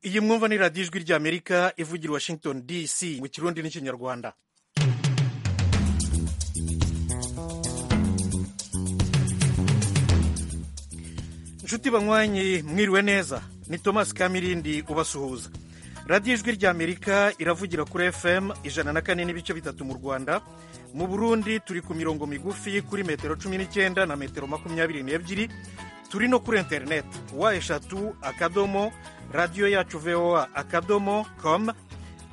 iyi mwumva ni radiyo ijwi ry'amerika ivugira washington dc mu kirundi n'ikinyarwanda inshuti banywanyi mwiriwe neza ni thomas kamirindi ubasuhuza radiyo ijwi ry'amerika iravugira kuri fm ijana na kane n'ibice bitatu mu rwanda mu burundi turi ku mirongo migufi kuri metero cumi n'icyenda na metero makumyabiri n'ebyiri turi no kuri interineti wa eshatu akadomo radiyo yacu voa akadomo com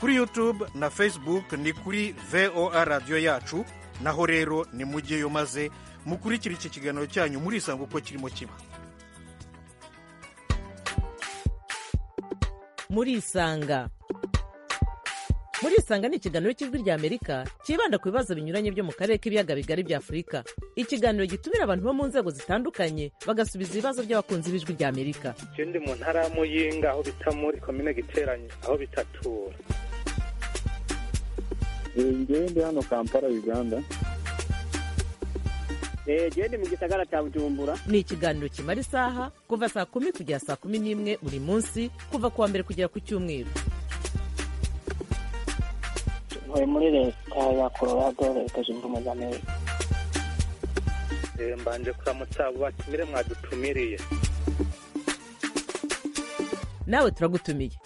kuri yutube na facebook ni kuri voa radiyo yacu naho rero ni mujyeyo maze mukurikira iki kiganiro cyanyu murisanga uko kirimo kiba murisanga murisanga ni ikiganiro cy'ijwi ry'amerika cyibanda ku bibazo binyuranye byo mu karere k'ibiyaga bigari bya afurika ikiganiro gitumira abantu bo mu nzego zitandukanye bagasubiza ibibazo by'abakunzi b'ijwi ry'amerika icyo ndi mu ntara ya muyinga aho bita muri komine giteranye aho bitatura ngewe ndi hano kampala uganda genda mu gisagara cya bujumbura ni ikiganiro kimara isaha kuva saa kumi kugera saa kumi n'imwe buri munsi kuva ku wa mbere kugera ku cyumweru ntuye muri leta ya colorado leta zunze ubumwe za amerika mbanje kuramutsa abo batumire mwadutumiriye nawe turagutumiye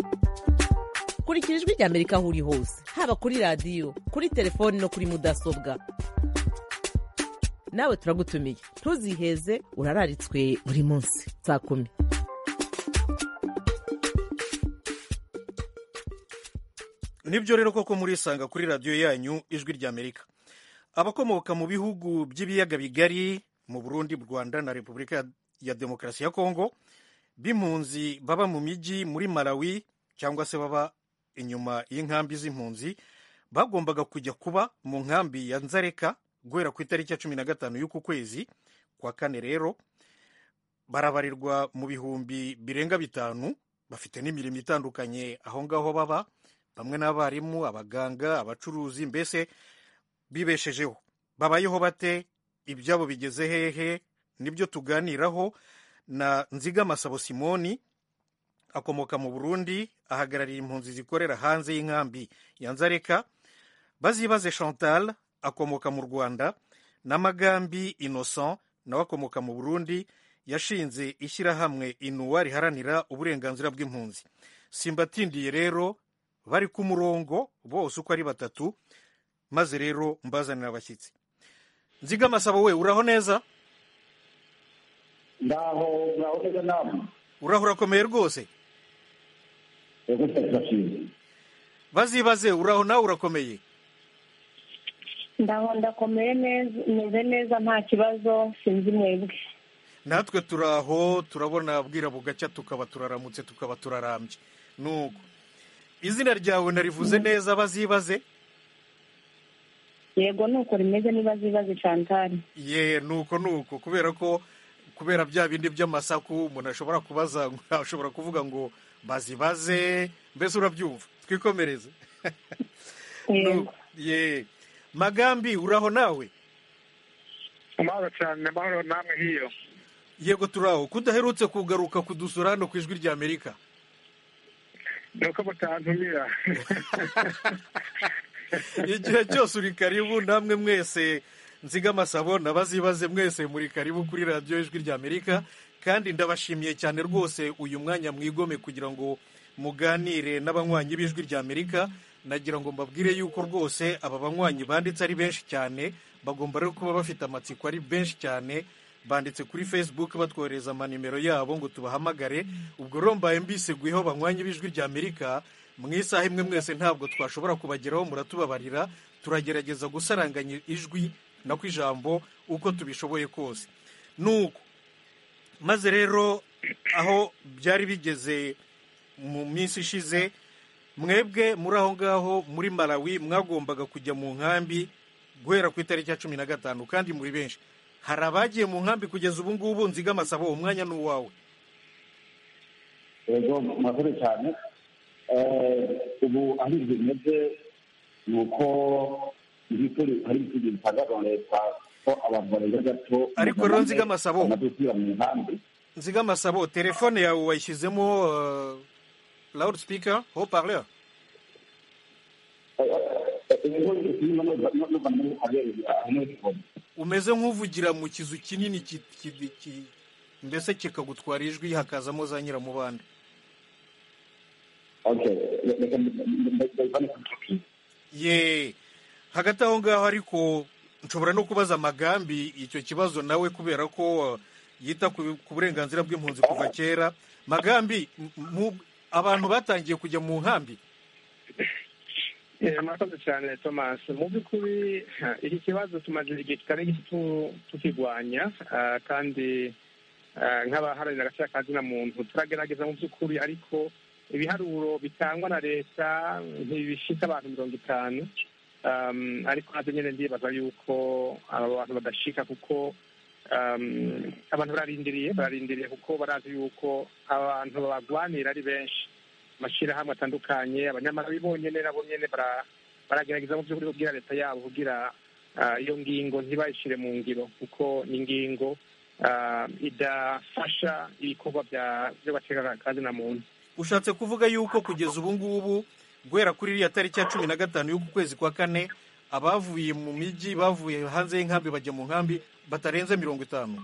kurikira ijwi ry'amerika aho uri hose haba kuri radiyo kuri telefoni no kuri mudasobwa nawe turagutumiye ntuziheze urararitswe buri munsi saa kumi nibyo rero koko murisanga kuri radiyo yanyu ijwi ry'amerika abakomoka mu bihugu by'ibiyaga bigari mu burundi rwanda na repubulika ya demokarasi ya kongo b'impunzi baba mu mijyi muri malawi cyangwa se baba inyuma y'inkambi z'impunzi bagombaga kujya kuba mu nkambi ya nzareka guhera ku itariki ya cumi na gatanu y'uku kwezi kwa kane rero barabarirwa mu bihumbi birenga bitanu bafite n'imirimo itandukanye aho ngaho baba bamwe n'abarimu abaganga abacuruzi mbese bibeshejeho babayeho bate ibyabo bigeze hehe nibyo tuganiraho na nzigamasabo simoni akomoka mu burundi ahagarariye impunzi zikorera hanze y'inkambi ya nzareka bazibaze chantal akomoka mu rwanda na magambi innocent nawe akomoka mu burundi yashinze ishyirahamwe inuwa riharanira uburenganzira bw'impunzi simbatindiye rero bari ku murongo bose uko ari batatu maze rero mbazanira abashyitsi nziga amasabo we uraho neza ndaho uraho neza namwe uraho urakomeye rwose bazibaze uraho nawe urakomeye ndaho ndakomeye neza meze neza nta kibazo sinzi mwebwe natwe turaho turabona bwira bugacya tukaba turaramutse tukaba turarambye nuko izina ryawe narivuze neza bazibaze yego nuko rimeze niba zibaze cantari ye nuko nuko kubera ko kubera bya bindi by'amasaku umuntu ashobora kubaza ashobora kuvuga ngo bazibaze mbese urabyumva twikomereze yego ye magambi uraho nawe amahoro cyane amahoro namwe hiyo yego turaho kudaherutse kugaruka kudusura hano ku ijwi ry'amerika ni uko mutantumira igihe cyose uri karibu namwe mwese nziga amasabo nabazibaze mwese muri karibu kuri radiyo ijwi ry'amerika kandi ndabashimiye cyane rwose uyu mwanya mwigome kugira ngo muganire n'abanywanyi b'ijwi ry'amerika nagira ngo mbabwire yuko rwose aba banywanyi banditse ari benshi cyane bagomba rero kuba bafite amatsiko ari benshi cyane banditse kuri facebook batwohereza amanimero yabo ngo tubahamagare ubwo rero mbaye mbiseguyeho banywanyi b'ijwi ry'amerika mu isaha imwe mwese ntabwo twashobora kubageraho muratubabarira turagerageza gusaranganya ijwi na ku ijambo uko tubishoboye kose nuko maze rero aho byari bigeze mu minsi ishize mwebwe muri aho ngaho muri malawi mwagombaga kujya mu nkambi guhera ku itariki ya cumi na gatanu kandi muri benshi hari abagiye mu nkambi kugeza ubu ngubu nziga amasabo umwanya ni uwawe yego murakoze cyane ubu aho ibyo bimeze ni uko ibikuri hari ibisubizo bitangazwa na leta ko abantu barenga gato Ariko rero nziga amasabo. bamaze gusubira mu nkambi nziga amasabo telefone yawe wayishyizemo loud speaker haut parleur inkongi zirimo n'uva muri haberi ahantu umeze nk'uvugira mu kizu kinini ki- ki- ki- mbese kikagutwara ijwi hakazamo za nyiramubande okay reka ndayivane ku kipi ye hagati aho ngaho ariko nshobora no kubaza amagambi icyo kibazo nawe kubera ko uh, yita ku ku burenganzira bw'impunzi kuva kera magambi m- mu- abantu batangiye kujya mu nkambi Eh, murakoze cyane thomas mu by'ukuri ha, iki kibazo tumaze igihe kitari gito tu- tukirwanya ah, kandi ah, nk'abaharanira agaciro ka muntu turagerageza mu by'ukuri ariko ibiharuro bitangwa na leta ntibishitse abantu mirongo itanu Um, ariko nabyo nyine ndibaza yuko aba bantu badashika kuko um, abantu bararindiriye bararindiriye kuko barazi yuko abantu babagwanira ari benshi amashyirahamwe atandukanye abanyamahanga bonyine nabo nyine bara- baragerageza mu by'ukuri kubwira leta yabo kugira ah, iyo ngingo ntibayishyire mu ngiro kuko ni ingingo ah, idafasha ibikorwa bya- by'abategarakazi na muntu ushatse kuvuga yuko kugeza ubu ngubu guhera kuri iriya tariki ya cumi na gatanu y'uku kwezi kwa kane abavuye mu mijyi bavuye hanze y'inkambi bajya mu nkambi batarenze mirongo itanu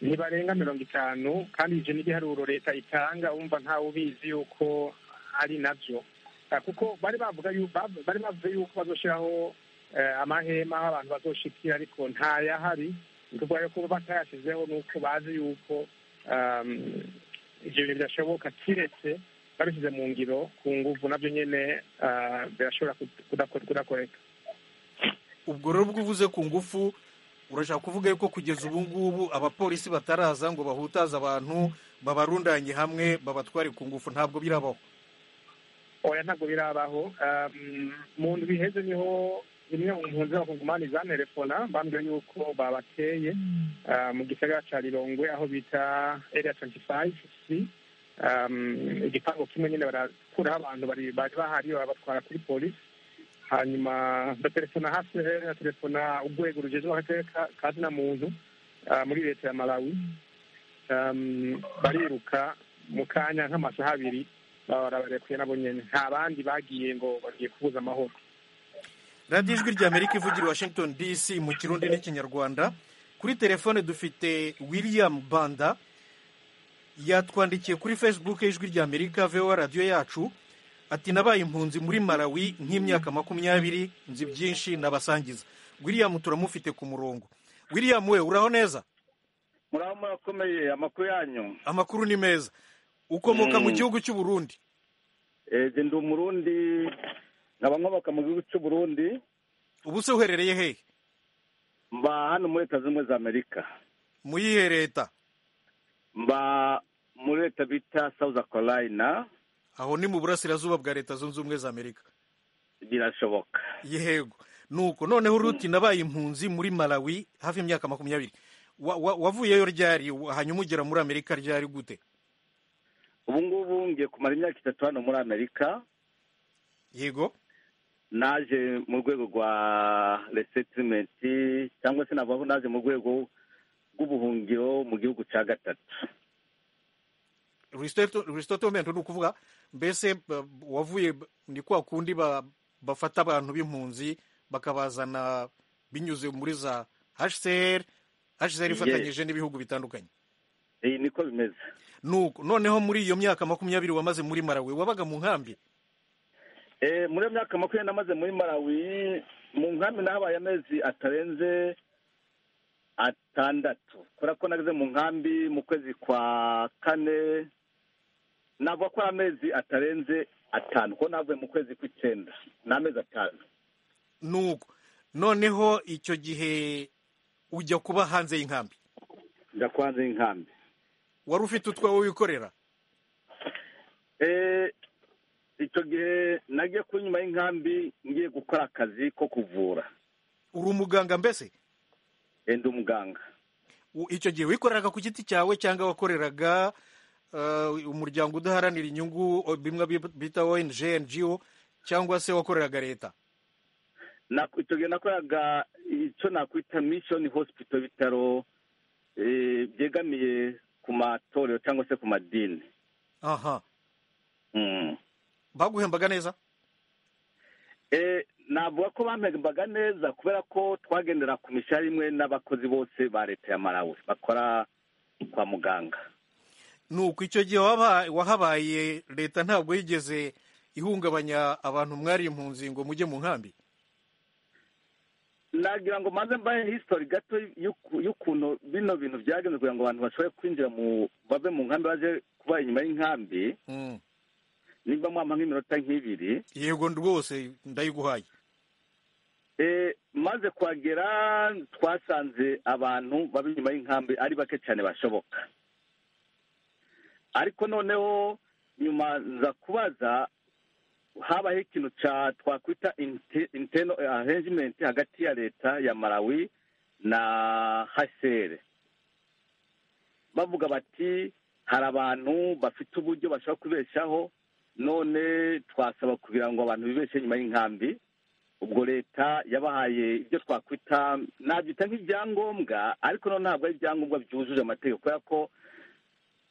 ntibarenga mirongo itanu kandi ivyo n'igiharuro leta itanga wumva ntawe ubizi yuko ari navyo Ah, kuko bari bavuga yu- bav- bari bavuze yuko bazoshiraho eh, amahema aho abantu bazoshikira ariko ntayahari ni ukuvuga yuko batayashizeho ni uko bazi yuko um, ivyo bintu birashoboka kiretse babishyize mu ngiro ku nguvu navyo nyene ah, birashobora kut- kudako- kudakoreka ubwo rero ubwo uvuze ku ngufu urashaka kuvuga yuko kugeza ubu ngubu abapolisi bataraza ngo bahutaze abantu babarundanye hamwe babatware ku ngufu ntabwo birabaho oya ntabwo birabaho Um, mu ndwi iheze niho imwe mu mpunzi z'abakongomani zanerefona bambwiye yuko babateye uh, mu gisagara ca rirongwe aho bita area 25 c Um, igipangu kimwe nyine barakuraho abantu bari bari bahari babatwara kuri polisi hanyuma ndaterefona hafi rero ndaterefona urwego rugezweho akarere ka- ka zina muntu uh, muri leta ya malawi um, bariruka mu kanya nk'amasaha abiri baba bararekuye nabo nyene nta bandi bagiye ngo bagiye kubuza amahoro radiyo ijwi ry'amerika ivugira i washington dc mu kirundi n'ikinyarwanda kuri telefone dufite william banda yatwandikiye kuri facebook y'ijwi ry'amerika voa radiyo yacu ati nabaye impunzi muri malawi nk'imyaka makumyabiri nzi byinshi nabasangiza william turamufite ku murongo william we uraho neza muraho murakomeye amakuru yanyu amakuru ni meza ukomoka mu Mm. gihugu cy'u Burundi eee ndi umurundi nkaba nkomoka mu gihugu cy'u burundi ubu se uherereye hehe mba hano muri leta zimwe za amerika mu yihe leta mba muri leta bita south carolina aho ni mu burasirazuba bwa leta zunze ubumwe za amerika birashoboka yego nuko noneho ruti nabaye impunzi muri malawi hafi imyaka makumyabiri Wa- wa- wavuyeyo ryari wa- hanyuma ugera muri amerika ryari gute ubu ngubu ngiye kumara imyaka itatu hano muri amerika yego naje mu rwego rwa resetimenti cyangwa se navuga ko naje mu rwego rw'ubuhungiro mu gihugu cya gatatu resettlement ni ukuvuga mbese ba- wavuye ni kwa kundi ba- bafata abantu b'impunzi bakabazana binyuze muri za hcr hcr ifatanyije n'ibihugu bitandukanye iyi niko bimeze nuko noneho muri iyo myaka makumyabiri wamaze muri marawe wabaga mu nkambi Eh, muri iyo myaka makumyabiri namaze muri malawi mu nkambi nahabaye amezi atarenze atandatu kubera ko nageze mu nkambi mu kwezi kwa kane navuga ko ari amezi atarenze atanu kuko navuye mu kwezi kw'icyenda ni amezi atanu nuko noneho icyo gihe ujya kuba hanze y'inkambi njya ku hanze y'inkambi wari ufite utwawe wikorera Eh, icyo gihe nagiye ku nyuma y'inkambi ngiye gukora akazi ko kuvura uri umuganga mbese Eh, ndi umuganga U- icyo gihe wikoreraga ku giti cyawe cyangwa wakoreraga eh, umuryango udaharanira inyungu o- bimwe bi- bita ong ngo cyangwa se wakoreraga leta Na- icyo gihe nakoraga icyo nakwita mishoni hosipito bitaro eh, byegamiye ku matorero cyangwa se ku madini aha baguhembaga neza navuga ko bampembaga neza kubera ko twagendera ku mishahara imwe n'abakozi bose ba leta ya malawi bakora kwa muganga ni uko icyo gihe waba- wahabaye leta ntabwo yigeze ihungabanya abantu mwari impunzi ngo mujye mu nkambi nagira ngo maze mbahe hisitori gato y'uku- y'ukuntu bino bintu byagenze kugira ngo abantu bashobore kwinjira mu bave mu nkambi baje kuba inyuma y'inkambi Mm. nimba mwampa nk'iminota nk'ibiri yego rwose ndayiguhaye Eh, maze kuhagera twasanze abantu baba inyuma y'inkambi ari bake cyane bashoboka ariko noneho nyuma nza kubaza habaho ikintu cya twakwita inte- internal arrangement hagati ya leta ya malawi na hcr bavuga bati hari abantu bafite uburyo bashobora kubeshaho none twasaba kugira ngo abantu bibeshe nyuma y'inkambi ubwo leta yabahaye ibyo twakwita nabyita nk'ibyangombwa ariko noneho ntabwo ari ibyangombwa byujuje amategeko kubera ko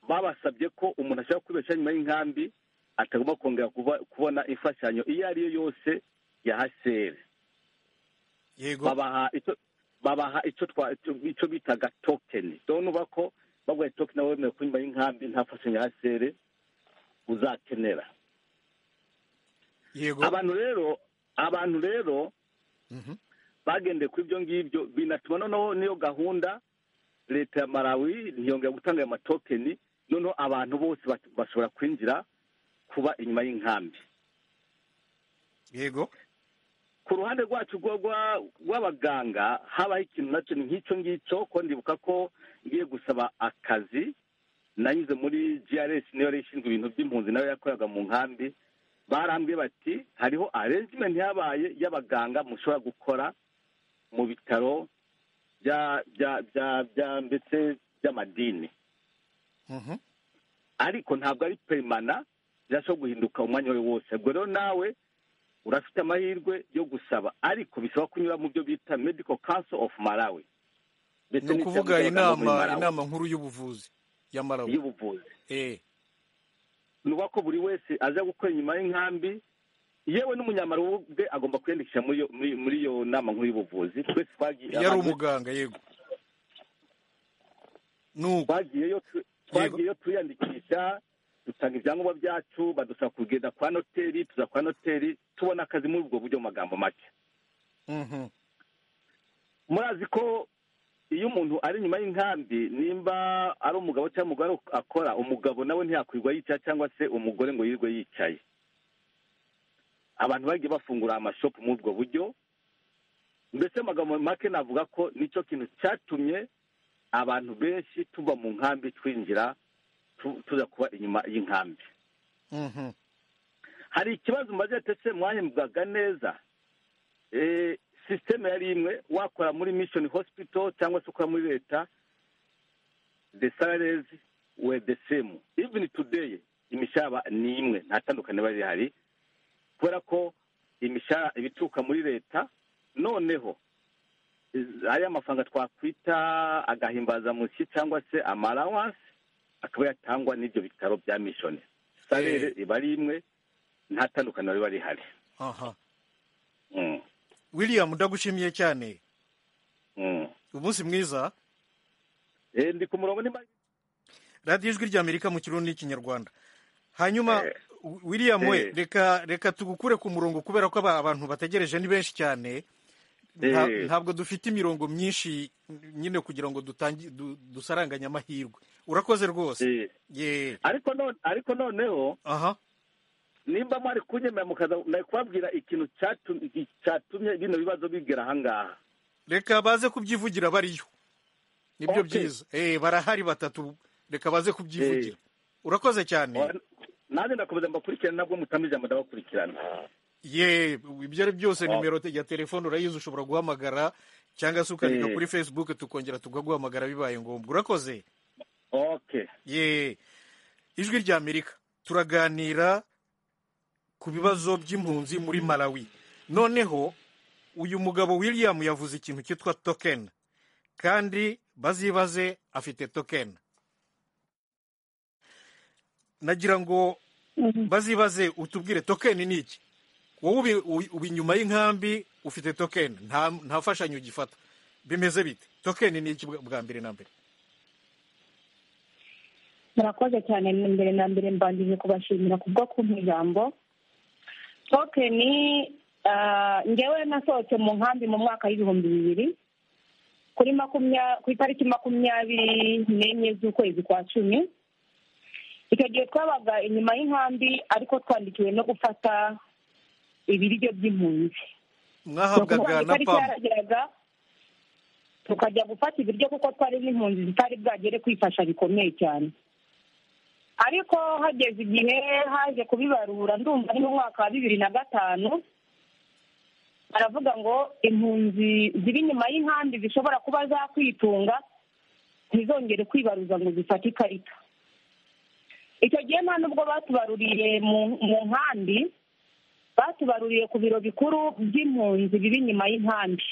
babasabye ko umuntu ashobora kwibesha nyuma y'inkambi atagomba kongera kuba- kubona imfashanyo iyo ari yo yose ya haseri yego babaha icyo babaha icyo twa icyo- icyo bitaga tokeni urumva ko baguhaye tokeni nawe wemerewe kunyuma y'inkambi nta fashanyo ya haseri uzakenera yego abantu rero abantu rero Mhm. bagendeye kuri ibyo ngibyo binatuma noneho n'iyo gahunda leta ya malawi ntiyongera gutanga ayo matokeni noneho abantu bose bat- bashobora kwinjira kuba inyuma y'inkambi yego ku ruhande rwacu rwa- rwa- rw'abaganga habaho ikintu nacyo ni nk'icyo ngicyo ko ndibuka ko ngiye gusaba akazi nanyuze muri GRS niyo yari ishinzwe ibintu by'impunzi nayo yakoraga mu nkambi barambwiye bati hariho arrangement yabaye y'abaganga mushobora gukora mu bitaro bya bya bya bya ndetse by'amadini Mhm. ariko ntabwo ari perimana birashobora guhinduka umwanya wawe wose ubwo rero nawe urafite amahirwe yo gusaba ariko bisaba kunyura mu byo bita medical council of malawi ni ukuvuga inama inama nkuru y'ubuvuzi ya malawi y'ubuvuzi Eh, ni ukuvuga ko buri wese aza gukora inyuma y'inkambi yewe n'umunyamalawi ubwe agomba kwiyandikisha muri iyo- muri- muri iyo nama nkuru y'ubuvuzi twese twagiye yari abantu- umuganga yego nuko twagiyeyo tu- twagiyeyo twiyandikisha dutanga ibyangombwa byacu badusaba kugenda kwa noteri tuza kwa noteri tubona akazi muri ubwo buryo mu magambo make Mhm. murazi ko iyo umuntu ari inyuma y'inkambi nimba ari umugabo cyangwa umugore akora umugabo nawe ntiyakwirirwa yicaye cyangwa se umugore ngo yirirwe yicaye abantu bagiye bafungura amashopu muri ubwo buryo mbese amagambo make navuga ko nicyo kintu cyatumye abantu benshi tuva mu nkambi twinjira tu- tuza kuba inyuma y'inkambi Mhm. hari ikibazo mubaze ati ese mwahembwaga neza Eh, sisiteme yari imwe wakora muri mission hospital cyangwa se ukora muri leta the salaries were the same even today imishahara ni imwe nta tandukaniro riba rihari kubera ko imishahara ibituruka muri leta noneho iz- ariya mafaranga twakwita agahimbazamusyi cyangwa se amalawanse akaba yatangwa n'ibyo bitaro bya mission salere iba ari imwe nta tandukaniro riba rihari aha Mm, william ndagushimiye cyane mm. umunsi mwiza Eh, ndi ku murongo nimba radiyo ijwi ry'amerika mu kirundi n'ikinyarwanda hanyuma Eh. william we Eh. reka reka tugukure ku murongo kubera ko aba- abantu bategereje ni benshi cyane Nta- Eh. ntabwo dufite imirongo myinshi nyine kugira ngo dutangi- du- dusaranganye amahirwe urakoze rwose Eh, ye ariko none ariko noneho aha nimba mwari kunyemera mukaza nari kubabwira ikintu cyatu- cyatumye bino bibazo bigera ahangaha reka baze kubyivugira bariyo nibyo Okay. byiza eh barahari batatu reka baze kubyivugira urakoze cyane nanjye ndakomeza mbakurikirane nabwo mutamije ndabakurikirana ye ibyo ari byose Wow. nimero te- ya telefone urayizi ushobora guhamagara cyangwa se ukandika Eh. kuri facebook tukongera tukaguhamagara bibaye ngombwa urakoze okay ye ijwi ry'amerika turaganira ku bibazo by'impunzi muri malawi noneho uyu mugabo william yavuze ikintu cyitwa token kandi bazibaze afite token nagira ngo bazibaze utubwire tokeni ni iki wowe ubi- ubi- uba inyuma y'inkambi ufite tokeni nta nta mfashanyo ugifata bimeze bite tokeni ni iki bwa- bwa mbere na mbere murakoze cyane mbere na mbere mbangije kubashimira kubwo kumpa ijambo tokeni ah, ngewe nasohotse mu nkambi mu mwaka w'ibihumbi bibiri kuri makumya ku itariki makumyabiri n'enye z'ukwezi kwa cumi icyo gihe twabaga inyuma y'inkambi ariko twandikiwe no gufata ibiryo by'impunzi mwahabwaga na itariki pamu yarageraga tukajya gufata ibiryo kuko twari n'impunzi zitari bwagere kwifasha bikomeye cyane ariko hageze igihe haje kubibarura ndumva ari mu mwaka wa bibiri na gatanu baravuga ngo impunzi ziri inyuma y'inkambi zishobora kuba zakwitunga ntizongere kwibaruza ngo zifate ikarita icyo gihe nta n'ubwo batubaruriye mu- mu nkambi batubaruriye ku biro bikuru by'impunzi biri inyuma y'inkambi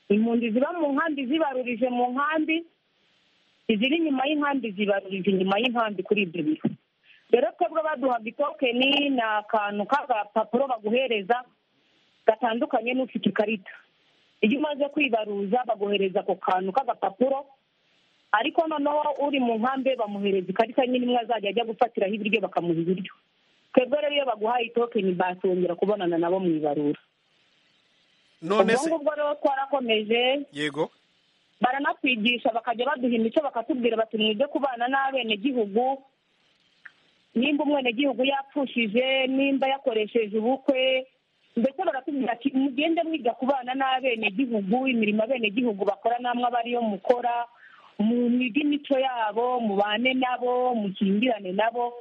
impunzi ziba mu nkambi zibarurije mu nkambi iziri inyuma y'inkambi zibarurije inyuma y'inkambi kuri ibyo biro rero twebwe baduhaga itokeni ni akantu k'agapapuro baguhereza gatandukanye n'ufite ikarita iyo umaze kwibaruza baguhereza ako kantu k'agapapuro ariko noneho uri mu nkambi bamuhereza ikarita nyine imwe azajya ajya gufatiraho ibiryo bakamuha ibiryo twebwe rero iyo baguhaye itokeni basongera kubonana nabo mu ibarura none ubwo se ngubwo rero twarakomeje yego baranatwigisha bakajya baduha imico bakatubwira bati mwige kubana n'abenegihugu nimba umwenegihugu yapfushije nimba yakoresheje ubukwe ndetse baratubwira ati mugende mwiga kubana n'abenegihugu imirimo abenegihugu bakora namwe aba ariyo mukora mu mwige imico yabo mubane nabo mukingirane nabo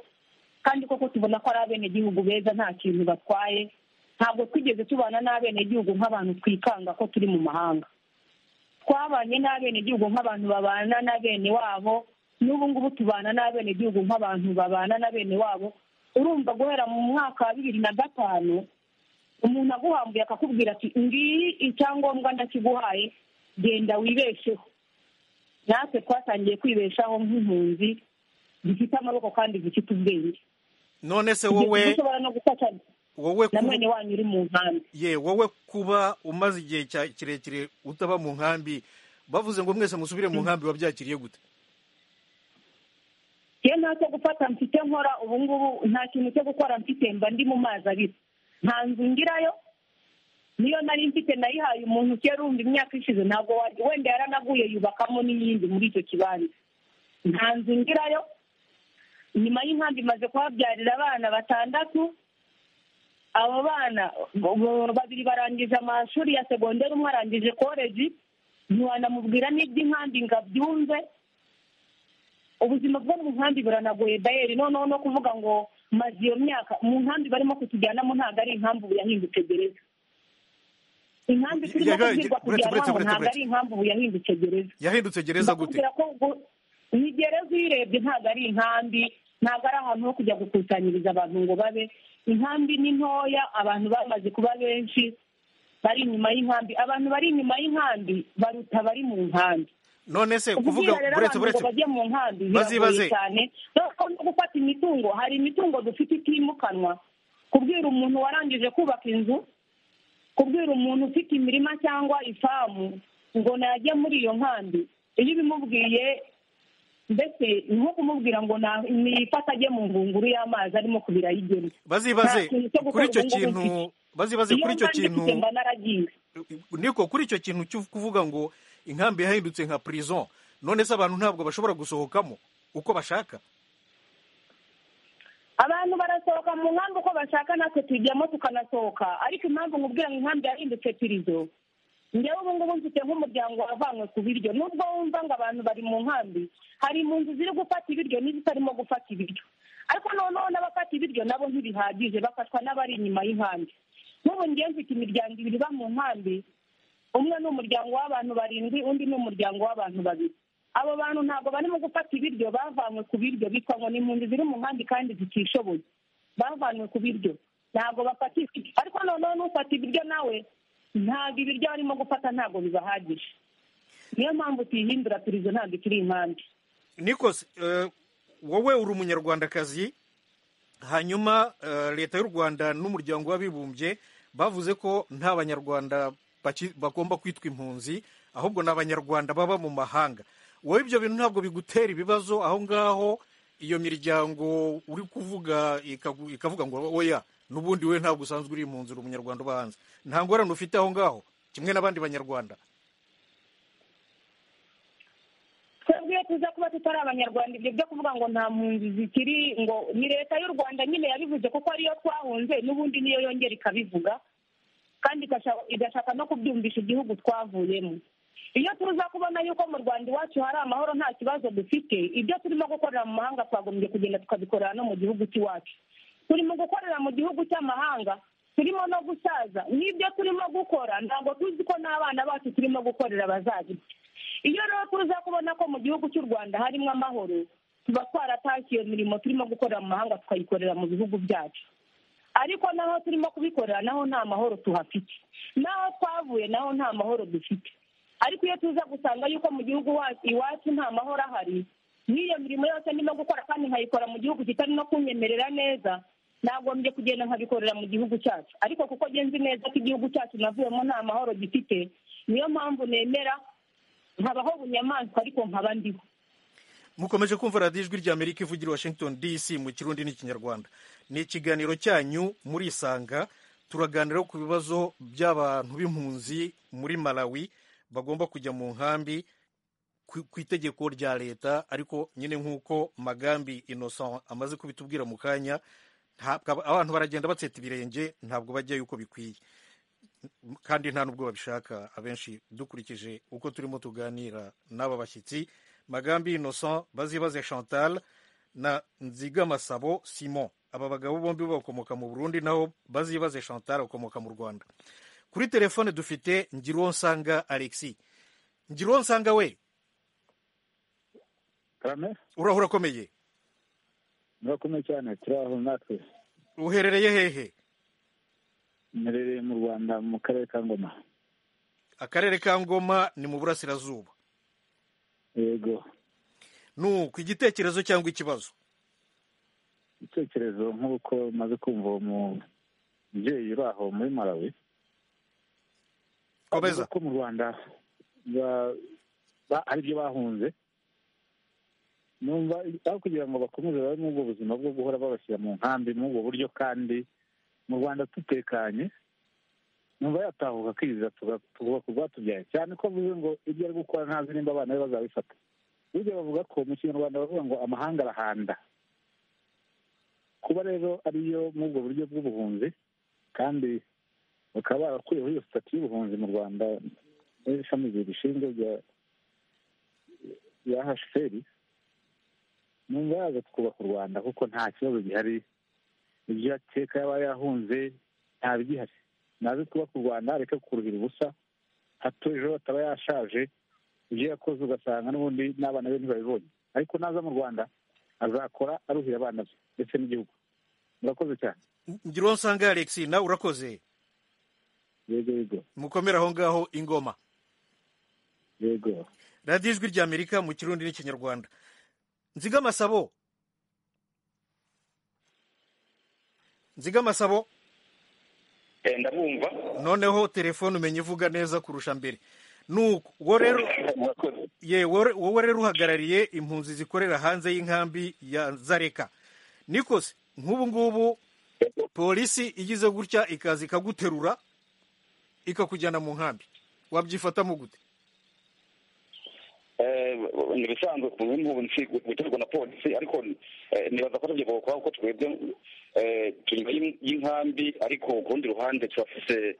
kandi koko tubona ko ari abenegihugu beza nta kintu batwaye ntabwo twigeze tubana n'abenegihugu nk'abantu twikanga ko turi mu mahanga twabanye n'abenegihugu nk'abantu babana na bene wabo n'ubu ngubu tubana n'abenegihugu nk'abantu babana na bene wabo urumva guhera mu mwaka wa bibiri na gatanu umuntu aguhambuye akakubwira ati ngiyi icyangombwa ndakiguhaye genda wibesheho natwe twatangiye kwibeshaho nk'impunzi zifite amaboko kandi zifite ubwenge none se Kugeza ubwo wowe ushobora no gufata na wowe kuba- mwene wanyu uri mu nkambi ye wowe kuba umaze igihe cya- kirekire utaba mu nkambi bavuze ngo mwese musubire mu nkambi wabyakiriye gute iyo nta cyo gufata mfite nkora ubu ngubu nta kintu cyo gukora mfite mba ndi mu mazi abiri nta nzu ngirayo niyo nari mfite nayihaye umuntu ukerumva imyaka ishize ntabwo wari- wenda yaranaguye yubakamo n'iyindi muri icyo kibanza nta nzu ngirayo nyuma y'inkambi imaze kuhabyarira abana batandatu abo bana bo- babiri barangije amashuri ya segonderi umwe arangije koleji ntiwanamubwira n'iby'inkambi ngo abyumve ubuzima bwo mu nkambi buranagoye dayeri noneho no kuvuga ngo maze iyo myaka mu nkambi barimo kutujyanamo ntabwo ari inkambi ubu yahindutse gereza inkambi Ya- turimo ya- ya- kubwirwa buretse, buretse, kujyanwamo ntabwo ari buretse, buretse. inkambi ubu yahindutse gereza yahindutse gereza gute bakubwira ko gu- ni gereza uyirebye ntabwo ari inkambi ntabwo ari ahantu ho kujya gukusanyiriza abantu ngo babe inkambi ni ntoya abantu bamaze kuba benshi bari inyuma y'inkambi abantu bari inyuma y'inkambi baruta bari mu nkambi none se kuvuga kuvuga rero buretse abantu ngo buretse bajye mu nkambi Bazibaze. biragoye cyane dore no gufata imitungo hari imitungo dufite itimukanwa kubwira umuntu warangije kubaka inzu kubwira umuntu ufite imirima cyangwa ifamu ngo najya muri iyo nkambi iyo ubimubwiye mbese ni nko kumubwira ngo na- nifata ajye mu ngunguru y'amazi arimo kubira ayigena bazibaze nta kintu cyo gukora kuri icyo ubu ngubu kintu mfite. bazibaze iyo kuri icyo nkambi kintu mfite mba naragiye niko kuri icyo kintu cyo kuvuga ngo inkambi yahindutse nka prison none se abantu ntabwo bashobora gusohokamo uko bashaka abantu barasohoka mu nkambi uko bashaka natwe tujyamo tukanasohoka ariko impamvu nkubwira ngo inkambi yahindutse pirizo njyewe ubu ngubu mfite nk'umuryango wavanywe ku biryo nubwo wumva ngo abantu bari mu nkambi hari impunzi ziri gufata ibiryo n'izitarimo gufata ibiryo ariko noneho n'abafata ibiryo nabo ntibihagije bafatwa n'abari inyuma y'inkambi n'ubu ngewe mfite imiryango ibiri iba mu nkambi umwe ni umuryango w'abantu barindwi undi ni umuryango w'abantu babiri abo bantu ntabwo barimo gufata ibiryo bavanywe ku biryo bitwa ngo ni impunzi ziri mu nkambi kandi zitishoboye bavanywe ku biryo ntabwo bafata ibiryo ariko noneho n'ufata ibiryo nawe ntabwo ibiryo barimo gufata ntabwo bibahagije niyo mpamvu tuyihindura pirizo ntabwo ikiri inkambi niko se, eh, wowe uri umunyarwandakazi hanyuma eh, leta y'u rwanda n'umuryango w'abibumbye bavuze ko nta banyarwanda baki- bagomba kwitwa impunzi ahubwo ni abanyarwanda baba mu mahanga wowe ibyo bintu ntabwo bigutera ibibazo aho ngaho iyo miryango uri kuvuga ikagu- ikavuga ngo oya n'ubundi we ntabwo usanzwe uri impunzi uri umunyarwanda uba hanze nta ngorane ufite aho ngaho kimwe n'abandi banyarwanda twebwe iyo tuza kuba tutari abanyarwanda ibyo byo kuvuga ngo nta mpunzi zikiri ngo ni leta y'u rwanda nyine yabivuze kuko ariyo twahunze n'ubundi niyo yongera ikabivuga kandi igasha- igashaka no kubyumvisha igihugu twavuyemo iyo tuza kubona yuko mu rwanda iwacu hari amahoro nta kibazo dufite ibyo turimo gukorera mu mahanga twagombye kugenda tukabikorera no mu gihugu cy'iwacu turimo gukorera mu gihugu cy'amahanga turimo no gusaza n'ibyo turimo gukora ntabwo tuzi ko n'abana bacu turimo gukorera bazagira iyo rero tuza kubona ko mu gihugu cy'u rwanda harimo amahoro tuba twaratashye iyo mirimo turimo gukorera mu mahanga tukayikorera mu bihugu byacu ariko naho turimo kubikorera naho nta mahoro tuhafite naho twavuye naho nta mahoro dufite ariko iyo tuza gusanga yuko mu gihugu wa- iwacu nta mahoro ahari n'iyo mirimo yose ndimo gukora kandi nkayikora mu gihugu kitari no kunyemerera neza nagombye kugenda nkabikorera mu gihugu cyacu ariko kuko ngenzi neza ko igihugu cyacu navuyemo nta mahoro gifite niyo mpamvu nemera nkabaho bunyamaswa ariko nkaba ndiho mukomeje kumva radiyo ijwi ry'amerika ivugira i washington dc mu kirundi n'ikinyarwanda ni ikiganiro cyanyu murisanga turaganira ku bibazo by'abantu b'impunzi muri malawi bagomba kujya mu nkambi ku ku itegeko rya leta ariko nyine nk'uko magambi innocent amaze kubitubwira mu kanya ntabwo- abantu baragenda batseta ibirenge ntabwo bajyayo uko bikwiye kandi nta n'ubwo babishaka abenshi dukurikije uko turimo tuganira n'aba bashyitsi magambi innocent bazibaze chantal na nzigama sabo simon aba bagabo bombi bakomoka mu burundi naho bazibaze chantal bakomoka mu rwanda kuri telefone dufite ngironsanga alexis ngironsanga we karame uraho urakomeye murakomeye cyane turaho natwe uherereye hehe mperereye mu rwanda mu karere ka ngoma akarere ka ngoma ni mu burasirazuba yego nuko igitekerezo cyangwa ikibazo igitekerezo nk'uko maze kumva uwo mubyeyi uri aho muri malawi komeza ko mu rwanda ba- ba- hari ibyo bahunze numva aho kugira ngo bakomeze babe muri ubwo buzima bwo guhora babashyira mu nkambi muri ubwo buryo kandi mu rwanda dutekanye numva yatahuka akizira tuga- tukubaka urwatubyaye cyane ko avuze ngo ibyo ari gukora ntazi nimba abana be bazabifata burya bavuga ko mu kinyarwanda bavuga ngo amahanga arahanda kuba rero ariyo muri ubwo buryo bw'ubuhunzi kandi bakaba barakuyeho iyo sitati y'ubuhunzi mu rwanda n'ishami rishinzwe rya rya hashiferi numva yaza twubaka u rwanda kuko nta kibazo gihari ibyo ateka yaba yahunze ntabigihari naze twubaka u rwanda reka kuruhira ubusa hato ejo ataba yashaje ibyo yakoze ugasanga n'ubundi n'abana be ntibabibonye ariko naza mu rwanda azakora aruhira abana be ndetse n'igihugu murakoze cyane ngironsanga alexis nawe urakoze yego yego mukomere aho ngaho ingoma yego radiyo ijwi ry'amerika mu kirundi n'ikinyarwanda nzigama sabo nzigama sabo ndabumva noneho telefone umenya ivuga neza kurusha mbere nuko wowe rero ye wowe wowe rero uhagarariye impunzi zikorera hanze y'inkambi ya zareka nikoze nk'ubu ngubu polisi igize gutya ikaza ikaguterura ikakujyana mu nkambi wabyifatamo gute Eh, ni ibisanzwe ku nk'ubu nsi guterwa na polisi ariko eh, nibaza ko atavyo bokora kuko twebwe eh, turi inyuma y'in- y'inkambi ariko ku rundi ruhande turafise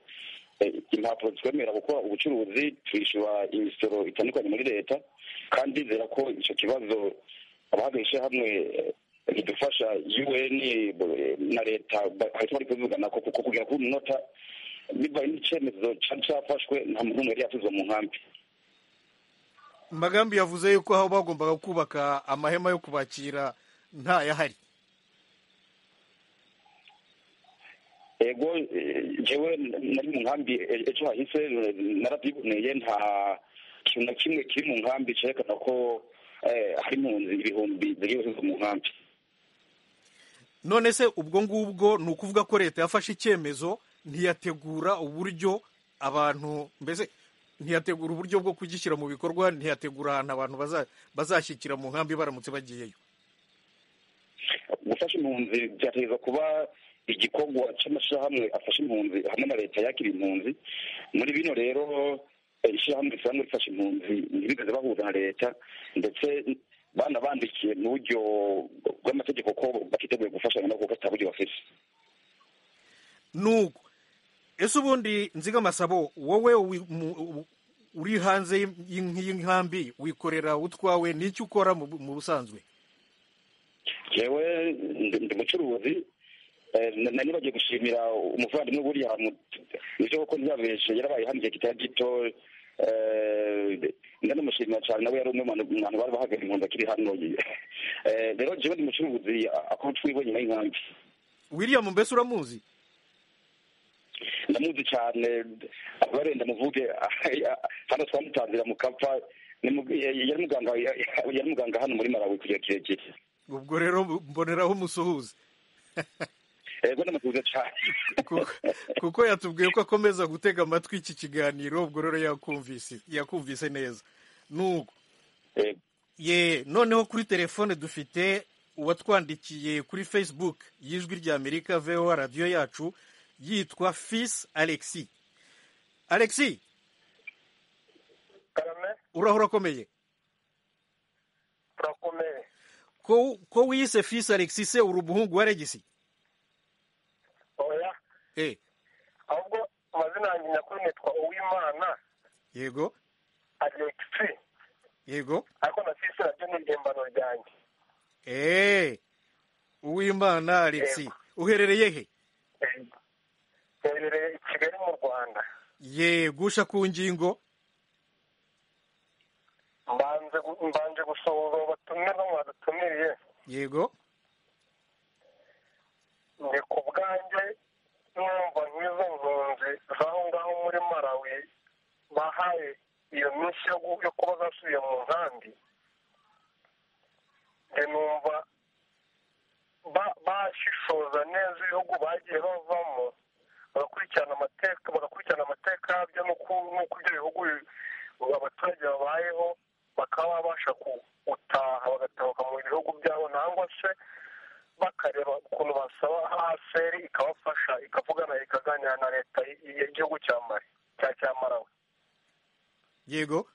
eh, impapuro zitwemerera gukora ubucuruzi twishura imisoro itandukanye muri leta kandi ndizera ko ico kibazo abahagarije hamwe eh, kidufasha un eh, na leta ba- bahita bari kubivuganako kuko kugera kuri uyu munota bibaye n'icemezo cari cafashwe nta muntu n'umwe yari yatuzwa mu nkambi magambi yavuze yuko aho bagombaga kubaka amahema yo kubakira ntayahari ego eh, jewe nari mu nkambi eh, ejo hahise eh, narabyiboneye nta kintu na kimwe kiri mu nkambi cerekana ko eh, hari impunzi ibihumbi ziri mu nkambi none se ubwo ngubwo ni ukuvuga ko leta yafashe icyemezo ntiyategura uburyo abantu mbese ntiyategura uburyo bwo kugishyira mu bikorwa ntiyategura ahantu abantu bazashyikira mu nkambi baramutse bagiyeyo gufasha impunzi byategereza kuba igikorwa cy'amashyirahamwe afasha impunzi hamwe na leta yakira impunzi muri bino rero ishyirahamwe risanzwe rifasha impunzi ntibigeze bahuza na leta ndetse banabandikiye mu buryo bw'amategeko ko batiteguye gufashanya nabo kuko ataburyo bafite nuko ese ubundi nziga amasabo wowe uri hanze y'inkambi wikorera utwawe n'icyo ukora mu busanzwe yewe ndi mucuruzi nari bagiye gushimira umuvandimwe buriya ibyo kuko ntiyabeshe yarabaye hano igihe kitari gito ndanamushimira cyane nawe yari umwe mu bantu bari bahagaze impunzi akiri hano rero jewe ndi mucuruzi akaba twiwe nyuma y'inkambi william mbese uramuzi ndamuzi cyane abarenda muvuge hano twamutanzira mu kapa yari muganga hano muri malawi kugira kirekire ubwo rero mboneraho umusuhuza yego n'amasuhuza cyane kuko yatubwiye ko akomeza gutega amatwi iki kiganiro ubwo rero yakumvise neza nuko ye noneho kuri telefone dufite uwatwandikiye kuri facebook y'ijwi ry'amerika veho radiyo yacu yitwa fisi alexi alexi urahora akomeye turakomeye ko wiyise fisi alexi se uri umuhungu wa regisi oya ahubwo amazina yanjye nyakuri nitwa uwimana yego alexi yego ariko na fisi nabyo ni impimbano ryanjye eee uwimana alexi uherereye he iherereye i kigali mu rwanda ye gusha ku ngingo mbanje gusohoza uwo batumye no mwadutumiriye yego ni ku bwanjye numva nk'izo mpunzi z'aho ngaho muri marawi bahaye iyo minsi yo kuba zasubiye mu nkambi numva bashishoza neza ibihugu bagiye bavamo bagakurikirana amateka bagakurikirana amateka yabyo n'uko ibyo bihugu abaturage babayeho bakaba babasha gutaha bagatahuka mu bihugu byabo nangwa se bakareba ukuntu basaba haseri ikabafasha ikavugana ikaganira na leta y'igihugu cya mari cya cya marawe yego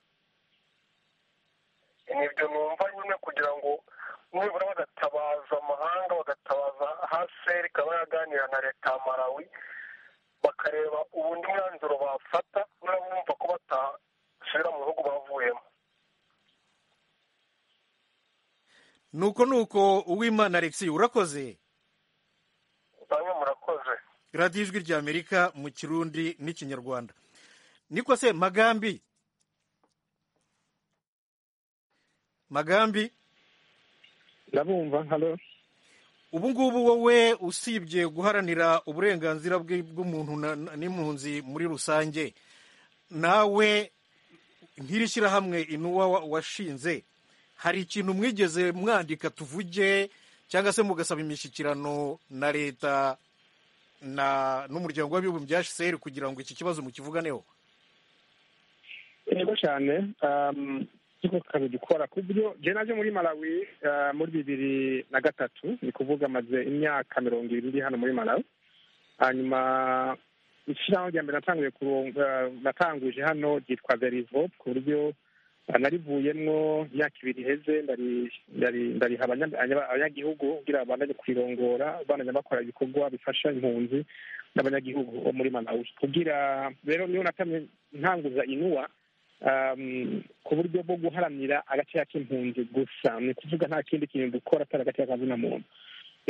nibyo numva nyine kugira ngo nibura bagatabaza amahanga bagatabaza haseri ikaba yaganira na leta ya marawi bakareba ubundi mwanzuro bafata n'abumva ko batasubira mu bihugu bavuyemo nuko nuko uwimana alexi urakoze bamwe murakoze radiyo ijwi rya amerika mu kirundi n'ikinyarwanda niko se magambi magambi ndabumva hano ubu ngubu wowe usibye guharanira uburenganzira bw'umuntu n'impunzi muri rusange nawe nk'iri shyirahamwe inuwa washinze hari ikintu mwigeze mwandika tuvuge cyangwa se mugasaba imishyikirano na leta n'umuryango w'abibumbye hcr kugira ngo iki kibazo mukivuganeho yego cyane ikigo kikaba gikora ku buryo njye naje muri malawi muri bibiri na gatatu ni kuvuga amaze imyaka mirongo irindwi hano muri malawi hanyuma ishyiraho rya mbere natanguye natanguje hano ryitwa verivo ku buryo narivuyemo imyaka ibiri iheze ndariha abanyagihugu kugira babandanye kwirongora bandanye bakora ibikorwa bifasha impunzi n'abanyagihugu bo muri malawi kugira rero niyo natamye ntanguza inuwa ku buryo bwo guharanira agaciro k'impunzi gusa ni ukuvuga nta kindi kintu dukora atari agaciro kazina muntu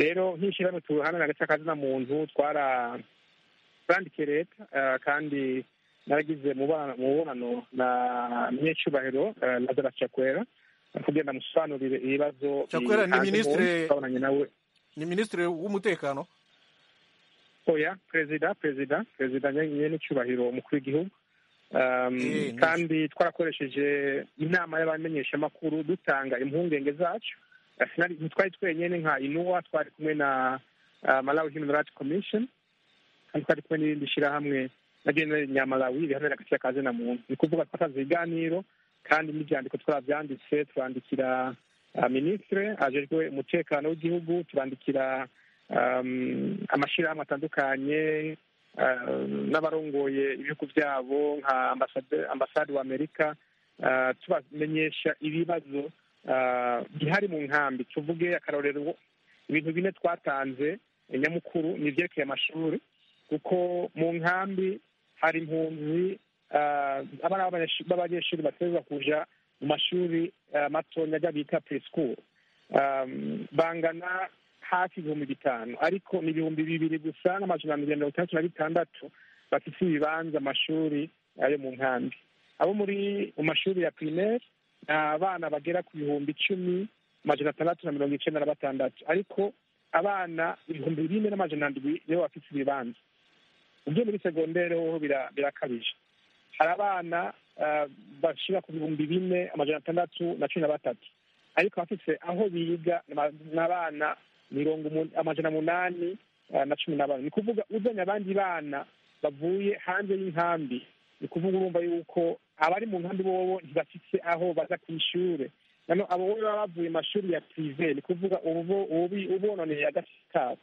rero nk'ishyirahamwe tuharanira agaciro kazina muntu twarabandikiye leta kandi naragize mu mubonano na nyecubahiro lazara cakwera kugira ndamusobanurire ibibazo cakwera ni minisitiri ni minisitiri w'umutekano oya perezida perezida perezida nyenicubahiro umukuru w'igihugu kandi twarakoresheje inama y'abamenyeshamakuru dutanga impungenge zacu ntitwari twenyine nka inuwa twari kumwe na malawi human rights commission ariko ari kumwe n'irindi shyirahamwe na general nyamalawi riharanira agaciro ka zina muntu ni ukuvuga twakaza ibiganiro kandi n'ibyandiko twabyanditse turandikira minisitire ajejwe umutekano w'igihugu turandikira amashyirahamwe atandukanye n'abarongoye ibihugu byabo nka ambasade wa amerika tubamenyesha ibibazo bihari mu nkambi tuvuge akarorero ibintu bine twatanze nyamukuru ni ibyerekeye amashuri kuko mu nkambi hari impunzi abana b'abanyeshuri bateza kuja mu mashuri matonya ajya bita preschool bangana hafi ibihumbi bitanu ariko ni ibihumbi bibiri gusa n'amajana mirongo itandatu na bitandatu bafite ibibanza amashuri ayo mu nkambi abo muri mu mashuri ya primaire ni abana bagera ku bihumbi icumi amajana atandatu na mirongo icyenda na batandatu ariko abana ibihumbi bine n'amajana ndwi nibo bafite ibibanza ibyo muri segondere hoho birakabije hari abana bashyira ku bihumbi bine amajana atandatu na cumi na batatu ariko abafite aho biga ni abana mirongo amajana umunani na cumi na bane ni ukuvuga uzanye abandi bana bavuye hanze y'inkambi ni ukuvuga urumva yuko abari mu nkambi bobo ntibafite aho baza ku ishure nano abo bo baba bavuye mashuri ya prive ni ukuvuga ubononeye agaciro kabo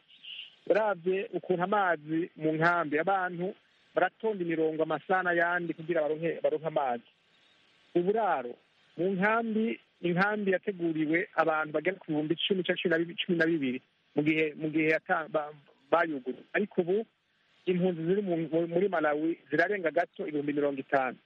uravye ukuntu amazi mu nkambi abantu baratonda imirongo amasana yandi kugira baronke baronke amazi uburaro mu nkambi inkambi yateguriwe abantu bagera ku bihumbi icumi cyangwa cumi na bibiri mu gihe mu gihe bayuguruye ariko ubu impunzi ziri muri malawi zirarenga gato ibihumbi mirongo itanu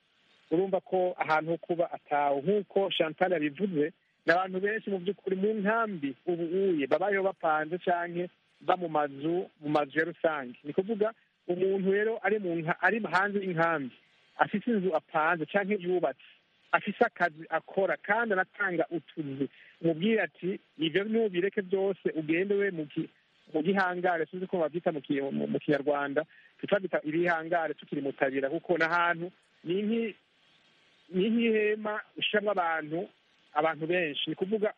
urumva ko ahantu ho kuba atawe nk'uko chantal yabivuze ni abantu benshi mu by'ukuri mu nkambi ubu uye babayeho bapanze cyangwa ba mu mazu mu mazu ya rusange ni ukuvuga umuntu rero ari ari hanze y'inkambi afite inzu apanze cyangwa yubatse afise akazi akora kandi anatanga utuzi umubwira ati ibyo nubireke byose ugende we mu gihangare sinzi ko babyita mu kinyarwanda tutabita ibihangare tukiri mutabira kuko n'ahantu ni nk'ihema ushyiramo abantu abantu benshi ni kuvuga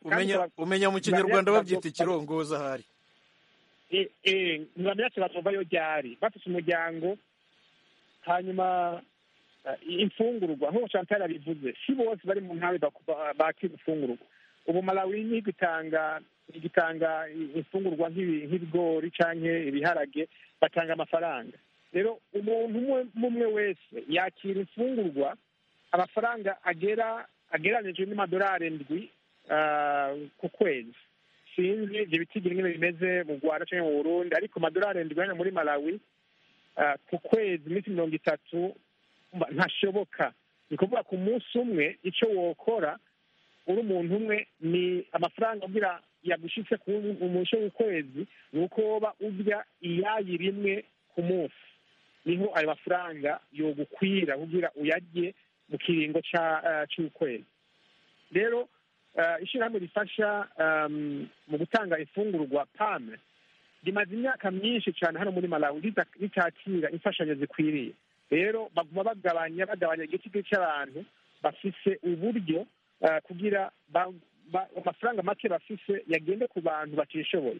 umenya mu kinyarwanda babyita ikirongoza ahari ntibamenya ati batovayo ryari bafite umuryango hanyuma imfungurwa nk'uko chantal abivuze si bose bari mu nkambi bakira imfungurwa ubu malawi n'igihugu itanga igitanga imfungurwa nk'ibigori cyangwa ibiharage batanga amafaranga rero umuntu umwe umwe wese yakira imfungurwa amafaranga agera agereranije n'amadolari ndwi ku kwezi sinzi ibyo bitigira nyine bimeze mu rwanda cyangwa mu burundi ariko amadolari ndwi hano muri malawi ku kwezi iminsi mirongo itatu ntashoboka ni ukuvuga ku munsi umwe icyo wokora uri umuntu umwe ni amafaranga agira yagushyitse ku munsi w'ukwezi ni uko woba urya iyayi rimwe ku munsi niho ayo mafaranga yogukwira kugira uyarye mu kiringo cy'ukwezi rero ishyirahamwe rifasha mu gutanga ifungurwa pame rimaze imyaka myinshi cyane hano muri malawi ritakira imfashanyo zikwiriye rero baguma bagabanya bagabanya igiti cy'abantu bafise uburyo kugira amafaranga make bafise yagende ku bantu batishoboye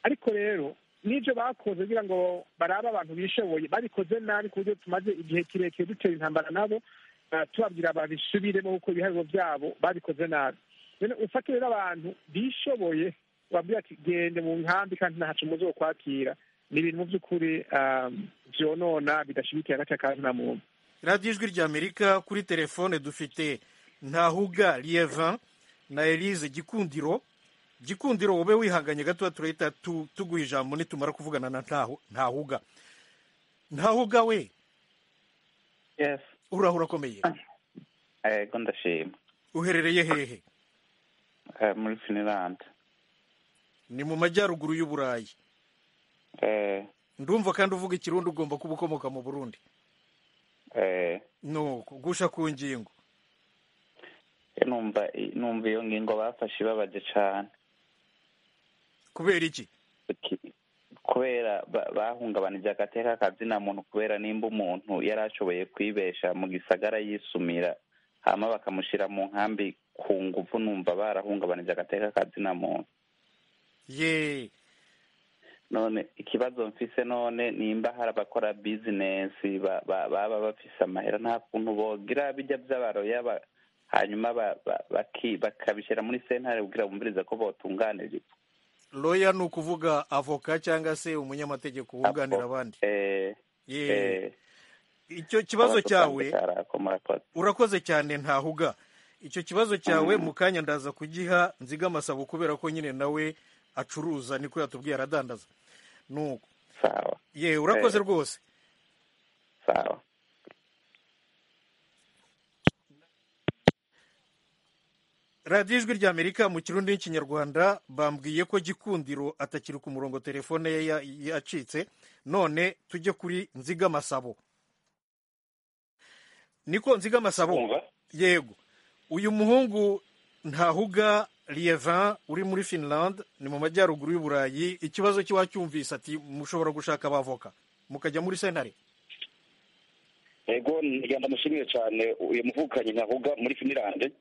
ariko rero n'ibyo bakoze kugira ngo barabe abantu bishoboye babikoze nabi ku buryo tumaze igihe kirekire dutera intambara nabo tubabwira babisubiremo kuko ibihariro byabo babikoze nabi ufate rero abantu bishoboye babwira ati gende mu nkambi kandi ntacu muzi wo kwakira ni ibintu mu by'ukuri byonona bidashyigikiye agace ka zina muntu radiyo ijwi rya amerika kuri telefone dufite ntahuga liyevan na elise gikundiro gikundiro wowe wihanganye gatoya turahita tuguha ijambo nitumara kuvugana na ntahuga ntahuga we urahura urakomeye yego ndashima uherereye hehe muri finilande ni mu majyaruguru y'uburayi ndumva kandi uvuga ikirundi ugomba kuba ukomoka mu burundi nuko gusha ku ngingo numva numva iyo ngingo bafashe ibabaje cyane kubera iki kubera bahungabanije agateka kazina muntu kubera nimba umuntu yari ashoboye kwibesha mu gisagara yisumira hama bakamushyira mu nkambi ku ngufu numva barahungabanije agateka kazina muntu yeee none ikibazo mfise none nimba hari abakora bizinesi ba- ba- baba bafise amahera nta kuntu bogira bijya by'abaroya ba- hanyuma ba- ba- baki- bakabishira muri sentare kugira bumviriza ko botunganirizwa loya ni ukuvuga avoka cyangwa se umunyamategeko wunganira abandi Eh, Ye. eh, icyo kibazo abadusanzwe cyawe karako murakoze urakoze cyane ntahuga icyo kibazo cyawe mu kanya ndaza kugiha nziga amasabo kubera ko nyine nawe acuruza niko yatubwiye aradandaza nuko sawa ye urakoze Eh. rwose sawa radiyo ijwi ry'amerika mu kirundi n'ikinyarwanda bambwiye ko gikundiro atakiri ku murongo telefone ye ya- yacitse none tujye kuri nzigama sabo niko nzigama sabo yego uyu muhungu ntahuga liyevan uri muri finland ni mu majyaruguru y'u burayi ikibazo cye wacyumvise ati mushobora gushaka abavoka mukajya muri sentare ego ntiga ndamushimiye cyane uyu muvukanyi ntavuga muri finirande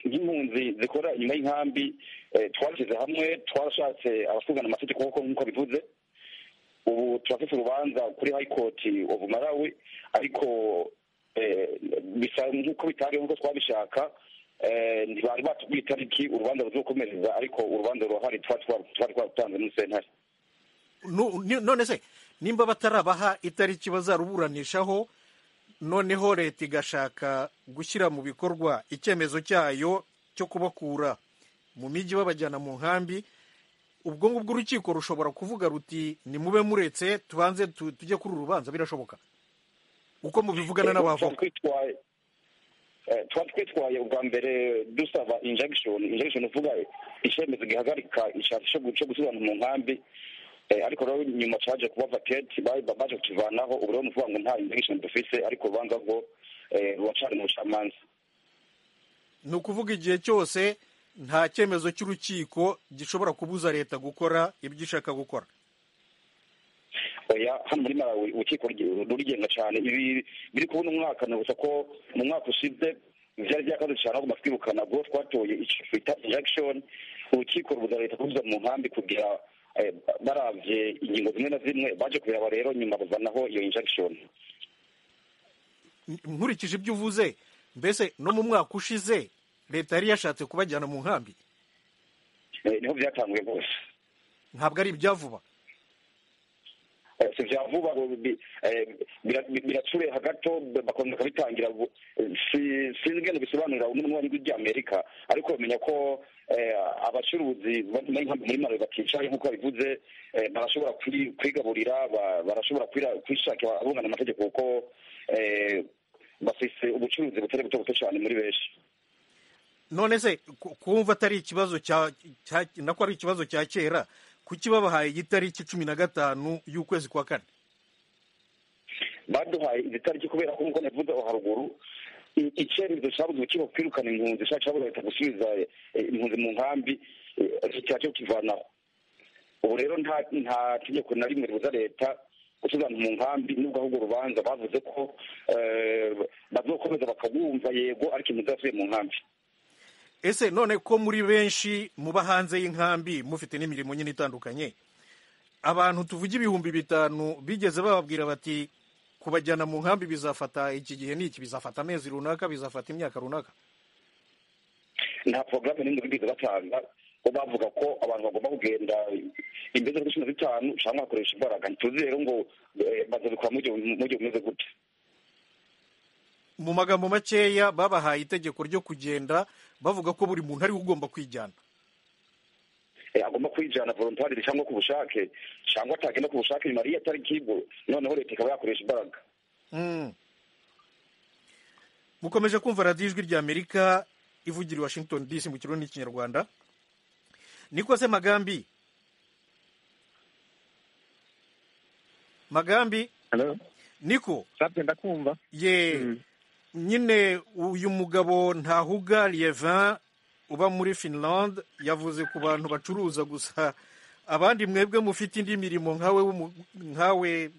nk'impunzi zikora inyuma y'inkambi eh, twarashyize hamwe twarashatse abasungana amategeko kuko nk'uko bivuze ubu turafite urubanza kuri high court of malawi ariko eh, bisa nk'uko bitabaye nk'uko twabishaka eh, ntibari batubwiye itariki urubanza ruzokomereza ariko urubanza rurahari twari twa- twari twarutanze muri sentare Nu- ni- none se nimba batarabaha itariki bazaruburanishaho noneho leta igashaka gushyira mu bikorwa icyemezo cyayo cyo kubakura mu mijyi babajyana mu nkambi ubwo ngubwo urukiko rushobora kuvuga ruti nimube muretse tubanze tu- tujye kuri uru rubanza birashoboka uko mubivugana Ego, n'abavoka twari twitwaye eh, twari twitwaye ubwa mbere dusaba injection injection uvuga icyemezo gihagarika ishati cyo gu- cyo gusubirana mu nkambi Eh, ariko rero nyuma cyaje kuba vacate ba- baje kukivanaho ubu rero ni ukuvuga ngo nta injection dufise ariko urubanza rwo eh, ruracari mu bucamanza ni ukuvuga igihe cyose nta cyemezo cy'urukiko gishobora kubuza leta gukora ibyo ishaka gukora oya hano muri malawi urukiko ruri- rurigenga cyane ibi biri kubona umwaka ni gusa ko mu mwaka ushize byari byakaze cyane ahubwo twibukana ubwo twatoye icyo twita injection urukiko rubuza leta kubuza mu nkambi kugira eh, baravye ingingo zimwe na zimwe baje kubiraba rero nyuma bazanaho iyo injection N- nkurikije ibyo uvuze mbese no mu mwaka ushize leta yari yashatse kubajyana mu nkambi Eh, niho byatanguye rwose ntabwo ari ibya vuba Eh, si vya vuba ngo bi- eh, bira- bi- biracureha gato b- bakongera bakabitangira bu- eh, si- sinzi ingene bisobanurira n'umunywanyi ry'amerika ariko bamenya ko eh, abacuruzi bari muri maro baticaye nk'uko babivuze eh, barashobora kwi- kwigaburira ba- barashobora kwira- kwishakira abungana amategeko kuko eh, bafise ubucuruzi butari buto buto cyane muri benshi none se ku- kumva atari ikibazo cya cya- nako ari ikibazo cya kera kuki babahaye igitariki cumi na gatanu y'ukwezi kwa kane baduhaye izitariki kubera ko nk'uko navuze aho haruguru i- icyemezo cyabuze urukiko kwirukana impunzi cya cyabuze leta gusubiza eh, impunzi mu nkambi cyaje kukivanaho ubu rero nta nta tegeko na rimwe ribuza leta gusubirana mu nkambi nubwo ahubwo urubanza bavuze ko eh, bazokomeza bakagumva yego ariko impunzi zasubiye mu nkambi ese none ko muri benshi muba hanze y'inkambi mufite n'imirimo nyine itandukanye abantu tuvuga ibihumbi bitanu bigeze bababwira bati kubajyana mu nkambi bizafata iki gihe n'iki bizafata amezi runaka bizafata imyaka runaka nta porogaramu n'imwe bigeze batanga bo bavuga ko abantu bagomba kugenda imbere z'uko cumi na zitanu cyangwa bakoresha imbaraga ntituzi rero ngo eh, bazabikora mu gihe- mu gihe bumeze gute mu magambo makeya babahaye itegeko ryo kugenda bavuga ko buri muntu ariwe ugomba kwijyana Eh, agomba kwijana volontariri cyangwa ku bushake cyangwa atagenda ku bushake nyuma y'iyo tariki ibwo noneho leta ikaba yakoresha imbaraga Mm. mukomeje kumva radiyo ijwi ry'amerika ivugira i washington dc mu kirundi n'ikinyarwanda niko se magambi magambi niko sabye ndakumva ye nyine uyu mugabo ntahuga liyevan uba muri finland yavuze ku bantu bacuruza gusa abandi mwebwe mufite indi mirimo nkawe w'umu- nkawe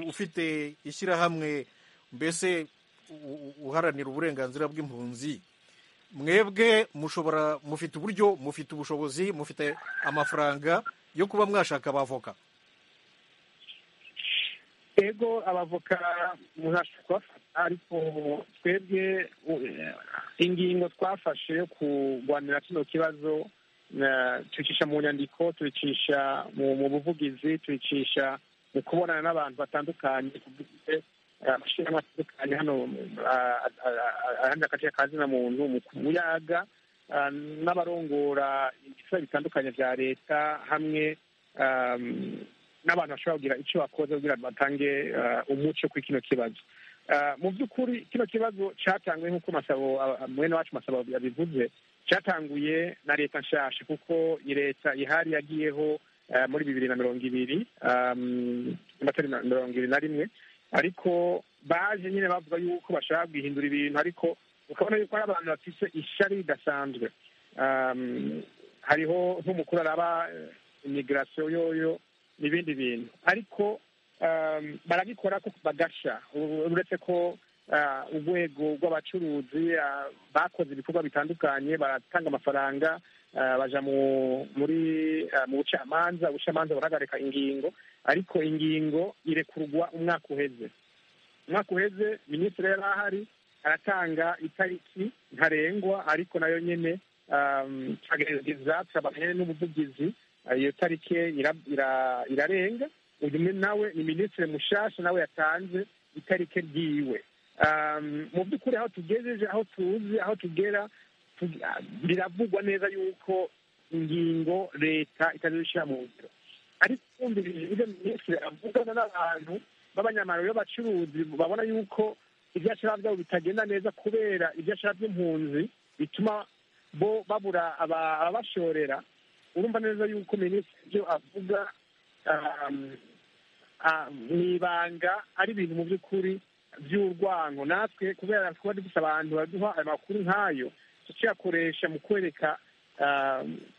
ufite ishyirahamwe mbese u- u- uharanira uburenganzira bw'impunzi mwebwe mushobora mufite uburyo mufite ubushobozi mufite amafaranga yo kuba mwashaka abavoka ego abavoka muzashobora kubafata ariko twebwe ingingo twafashe yo kurwanira kino kibazo tuyicisha mu nyandiko tuyicisha mu buvugizi tuyicisha mu kubonana n'abantu batandukanye tugize amashyirahamwe atandukanye hano ahandi agace kazina muntu mu kuyaga n'abarongora ibikorwa bitandukanye bya leta hamwe n'abantu bashobora kugira icyo bakoze kugira ngo batange umuco kuri kino kibazo mu by'ukuri kino kibazo cyatanguye nk'uko mwene wacu masabo yabivuze cyatanguye na leta nshasha kuko iyi leta ihari yagiyeho muri bibiri na mirongo ibiri amatari mirongo ibiri na rimwe ariko baje nyine bavuga yuko bashaka guhindura ibintu ariko ukabona yuko hari abantu bafite ishyari ridasanzwe hariho nk'umukuru araba imigirasiyo yoyo n'ibindi bintu ariko barabikora bagashya uretse ko urwego rw'abacuruzi bakoze ibikorwa bitandukanye baratanga amafaranga baja muri mu bucamanza ubucamanza burahagarika ingingo ariko ingingo irekurwa umwaka uheze umwaka uheze minisitiri yari ahari aratanga itariki ntarengwa ariko nayo nyine tukagerageza turabaganya n'ubuvugizi iyo tariki irarenga uyu nawe ni minisitiri mushasha nawe yatanze itariki ryiwe mu by'ukuri aho tugejeje aho tuzi aho tugera biravugwa neza yuko ingingo leta itazishyira mu ngiro ariko twumvirize ibyo minisitiri avugana n'abantu b'abanyamaro b'abacuruzi babona yuko ibyo ashaka byabo bitagenda neza kubera ibyo ashaka by'impunzi bituma bo babura ababashorera urumva neza yuko minisitiri ibyo avuga mu ibanga ari ibintu mu by'ukuri by'urwango natwe kubera kuba dufite abantu baduha amakuru nk'ayo tukiyakoresha mu kwereka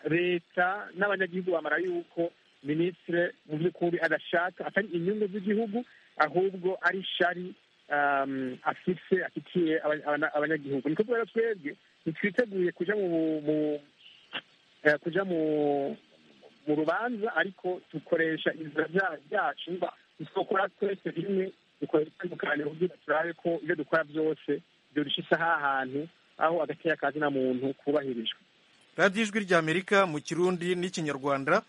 leta n'abanyagihugu bamara yuko minisitiri mu by'ukuri adashaka atari inyungu z'igihugu ahubwo ari shari afise afitiye abanyagihugu ni kubera twebwe ntitwiteguye kujya mu kujya mu rubanza ariko dukoresha inzira byacu dukora twese rimwe dukora itandukanye kugira turabe ko ibyo dukora byose dushyize ahantu aho agateya kazina muntu kubahirijwe radiyo ijwi ry'amerika mu kirundi n'ikinyarwanda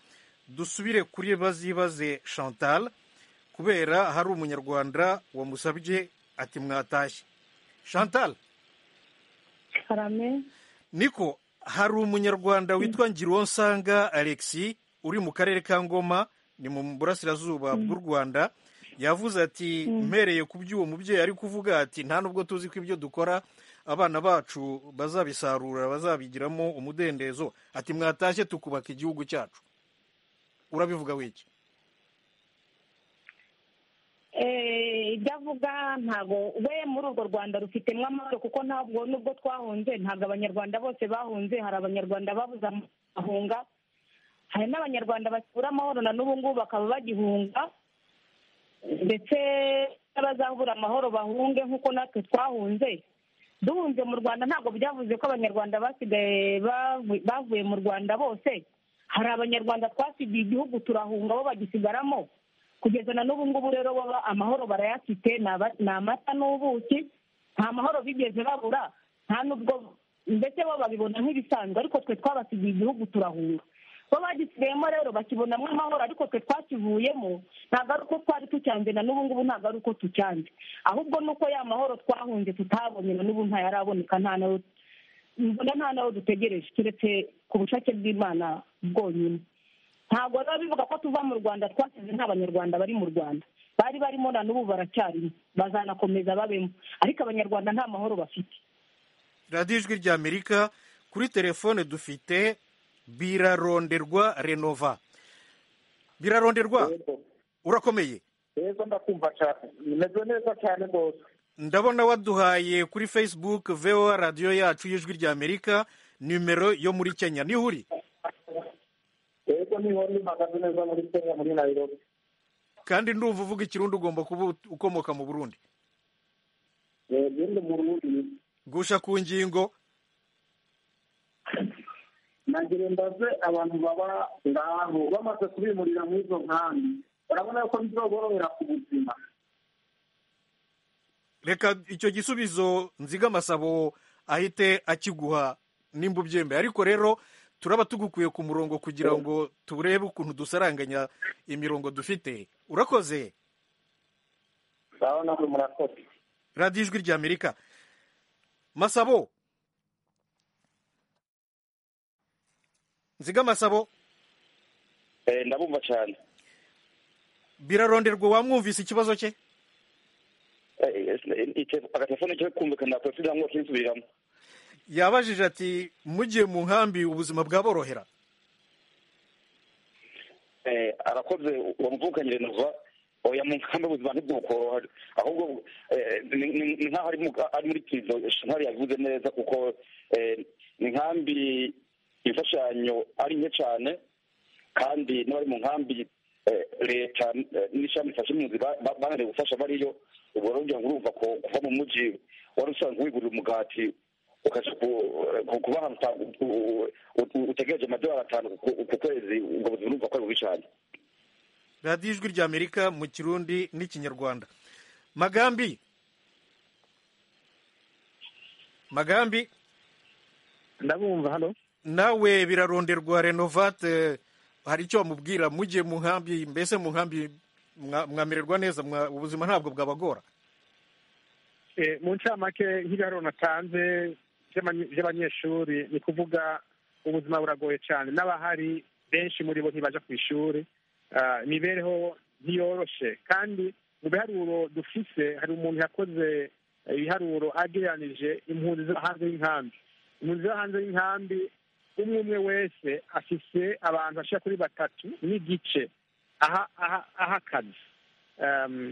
dusubire kuri bazibaze chantal kubera hari umunyarwanda wamusabye ati mwatashye chantal karame niko hari umunyarwanda witwa ngironsanga alexi uri mu karere ka ngoma ni mu burasirazuba bw'u rwanda yavuze ati mpereye ku by'uwo mubyeyi ari kuvuga ati nta nubwo tuzi ko ibyo dukora abana bacu bazabisarura bazabigiramo umudendezo ati mwatashye tukubaka igihugu cyacu urabivuga wiki ibyo avuga ntabwo we muri urwo rwanda rufitemo amahoro kuko ntabwo nubwo twahunze ntabwo abanyarwanda bose bahunze hari abanyarwanda babuze amahunga hari n'abanyarwanda bakura amahoro na n'ubu ngubu bakaba bagihunga ndetse n'abazabura amahoro bahunge nk'uko natwe twahunze duhunze mu rwanda ntabwo byavuze ko abanyarwanda basigaye bavuye mu rwanda bose hari abanyarwanda twasigiye igihugu turahunga bo bagisigaramo kugeza na n'ubu ngubu rero baba amahoro barayafite ni amata n'ubuki nta mahoro bigeze babura nta n'ubwo ndetse bo babibona nk'ibisanzwe ariko twe twabasigiye igihugu turahunga bo bagisigayemo rero bakibonamo amahoro ariko twe twakivuyemo ntabwo ari uko twari tucyanze na n'ubu ngubu ntabwo ari uko tucyanze ahubwo ni uko ya mahoro twahunze tutabonye na n'ubu ntayaraboneka nta nayo mbona nta nayo dutegereje keretse ku bushake bw'imana bwonyine ntabwo rero bivuga ko tuva mu rwanda twasize nta banyarwanda bari mu rwanda bari barimo na n'ubu baracyarimo bazanakomeza babemo ariko abanyarwanda nta mahoro bafite radiyo ijwi rya amerika kuri telefone dufite biraronderwa renova biraronderwa urakomeye rero ndakumva cyane bimeze neza cyane rwose ndabona waduhaye kuri facebook voa radiyo yacu y'ijwi rya amerika nimero yo muri kenya niho uri rero niho mpagaze neza muri kenya muri nayirobi kandi ndumva uvuga ikirundi ugomba kuba ukomoka mu burundi yego mu burundi gusha ku ngingo nagire mbaze abantu baba ngaho bamaze kubimurira muri izo nkambi urabona ko bizoborohera ku buzima reka icyo gisubizo nzigamasabo ahite akiguha nimba ubyemeye ariko rero turaba tugukuye ku murongo kugira ngo turebe ukuntu dusaranganya imirongo dufite urakoze urabona ko murakoze radiyo ijwi ry'amerika masabo nzigamasabo ndabumva cyane biraronderwa wamwumvise ikibazo cye agatelefone cyo kumvikana polisi cyangwa kinsubiramo yabajije ati mugiye mu nkambi ubuzima bwaborohera arakoze uwo muvukanyire nova oya mu nkambi ubuzima ntibwukoroha ahubwo ni nkaho ari muri kizo shintari yabivuze neza kuko ni nkambi imfashanyo ari nke cyane kandi n'abari mu nkambi leta n'ishami ifashe impunzi bananiwe gufasha bariyo ubwo rero ugira ngo urumva ko kuva mu mujyi wari usanzwe wigurira umugati ukajya kuba ahantu utegereje amadolari atanu ku kwezi ubwo buzima urumva ko ari bubi cyane radiyo ijwi ry'amerika mu kirundi n'ikinyarwanda magambi magambi ndabumva hano nawe biraronderwa renovate hari icyo bamubwira mujye mu nkambi mbese mu nkambi mwamererwa neza ubuzima ntabwo bwabagora mu ncamake nk'ibiharuro natanze by'abanyeshuri ni ukuvuga ubuzima buragoye cyane n'abahari benshi muri bo ntibajya ku ishuri imibereho ntiyoroshe kandi mu biharuro dufise hari umuntu yakoze ibiharuro agereranije impunzi zo hanze y'inkambi impunzi zo hanze y'inkambi umwe umwe wese afise abantu bashira kuri batatu n'igice aha akazi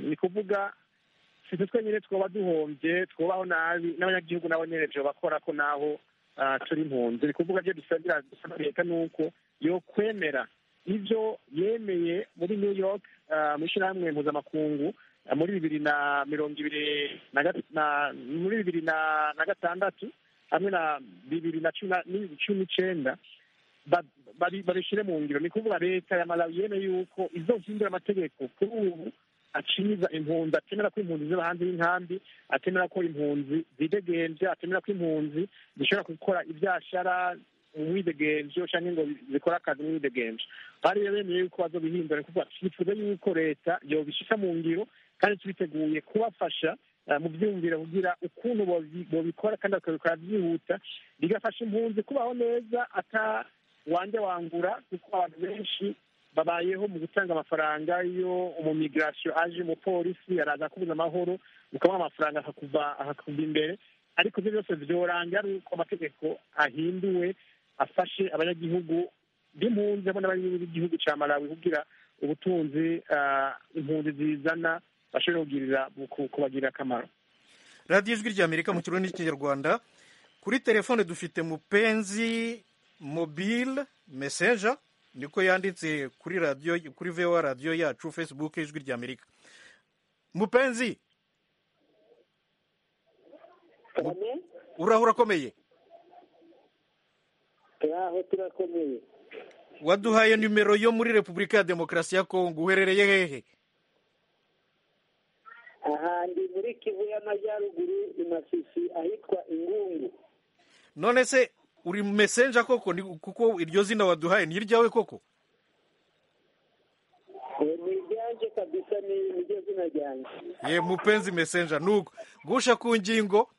ni ukuvuga si twe nyine twaba duhombye twubaho nabi n'abanyagihugu nabo nyine byo bakora ko naho turi impunzi ni ukuvuga ibyo dusabira dusaba leta ni uko yokwemera ibyo yemeye muri new york mu ishyirahamwe mpuzamakungu muri bibiri na mirongo ibiri muri bibiri na gatandatu hamwe na bibiri na cumi n'icyenda babishyire mu ngiro ni ukuvuga leta ya malawi yemeye yuko izohindura amategeko kuri ubu aciza impunzi atemera ko impunzi ziba hanze y'inkambi atemera ko impunzi zidegenje atemera ko impunzi zishobora gukora ibyashara umwidegenje cyangwa ngo zikore akazi umwidegenje bari bemeye yuko bazobihindura ni ukuvuga twifuza yuko leta yobishyira mu ngiro kandi tubiteguye kubafasha mu byumviro kugira ukuntu babikora kandi bakabikora byihuta bigafasha impunzi kubaho neza ata wanjye wangura kuko abantu benshi babayeho mu gutanga amafaranga iyo umumigirasiyo aje umupolisi araza akubuza amahoro ukamuha amafaranga akakuva imbere ariko ibyo byose byoranga ari uko amategeko ahinduwe afashe abanyagihugu b'impunzi hamwe n'abanyagihugu b'igihugu cya malawi kugira ubutunzi impunzi zizana bashobora kugirira kubagirira akamaro radiyo ijwi ry'amerika mu kirundi n'ikinyarwanda kuri telefone dufite mupenzi mobile meseja niko yanditse kuri radiyo kuri vewa radiyo yacu facebook ijwi ry'amerika mupenzi uraho urakomeye turaho turakomeye waduhaye nimero yo muri repubulika ya demokarasi ya kongo uherereye hehe aha ndi muri kivu y'amajyaruguru i masisi ahitwa ingungu none se uri mesenja koko kuko iryo zina waduhaye ni iryawe koko ni iryanje kabisa ni iryo zina ryanjye ye mupenzi mesenja nuko gusha ku ngingo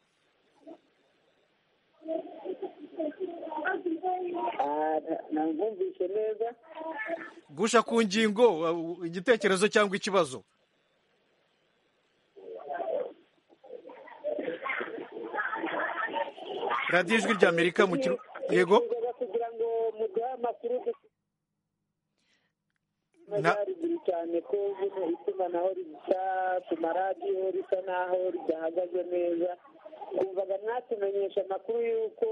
ntamwumvise neza gusha ku ngingo igitekerezo cyangwa ikibazo radiyo ijwi ry'amerika mu kiru yego kugira ngo muduhe amakuru haruguru cyane ko buno itumanaho risa ku maradiyo risa naho ridahagaze neza twumvaga mwatumenyesha amakuru y'uko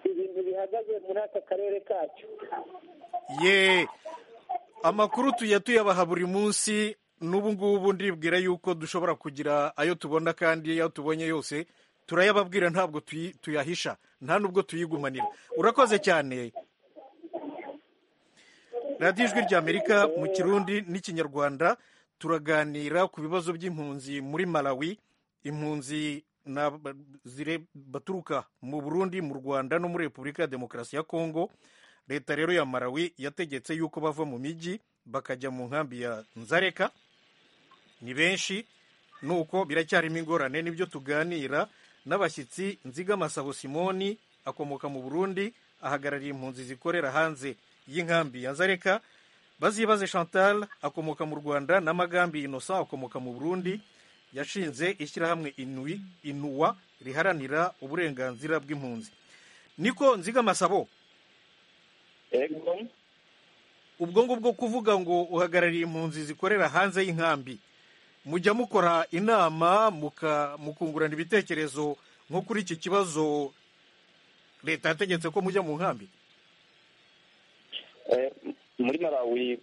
ibintu bihagaze muri aka karere kacu ye amakuru tujya tuyabaha buri munsi n'ubu ngubu ndibwira yuko dushobora kugira ayo tubona kandi ayo tubonye yose turayababwira ntabwo tuyahisha nta nubwo tuyigumanira urakoze cyane radiyo ijwi ry'amerika mu kirundi n'ikinyarwanda turaganira ku bibazo by'impunzi muri malawi impunzi baturuka mu burundi mu rwanda no muri repubulika ya demokarasi ya kongo leta rero ya malawi yategetse yuko bava mu mijyi bakajya mu nkambi ya nzareka ni benshi nuko biracyarimo ingorane nibyo tuganira n'abashyitsi nzigamasabo simoni akomoka mu burundi ahagarariye impunzi zikorera hanze y'inkambi ya nzareka bazibaze chantal akomoka mu rwanda na magambi innocent akomoka mu burundi yashinze ishyirahamwe inui inuwa riharanira uburenganzira bw'impunzi niko nzigamasabo ubwo ngubwo kuvuga ngo uhagarariye impunzi zikorera hanze y'inkambi mujya mukora inama mukungurana ibitekerezo nko kuri iki kibazo leta yategetse ko mujya mu nkambi muri malawi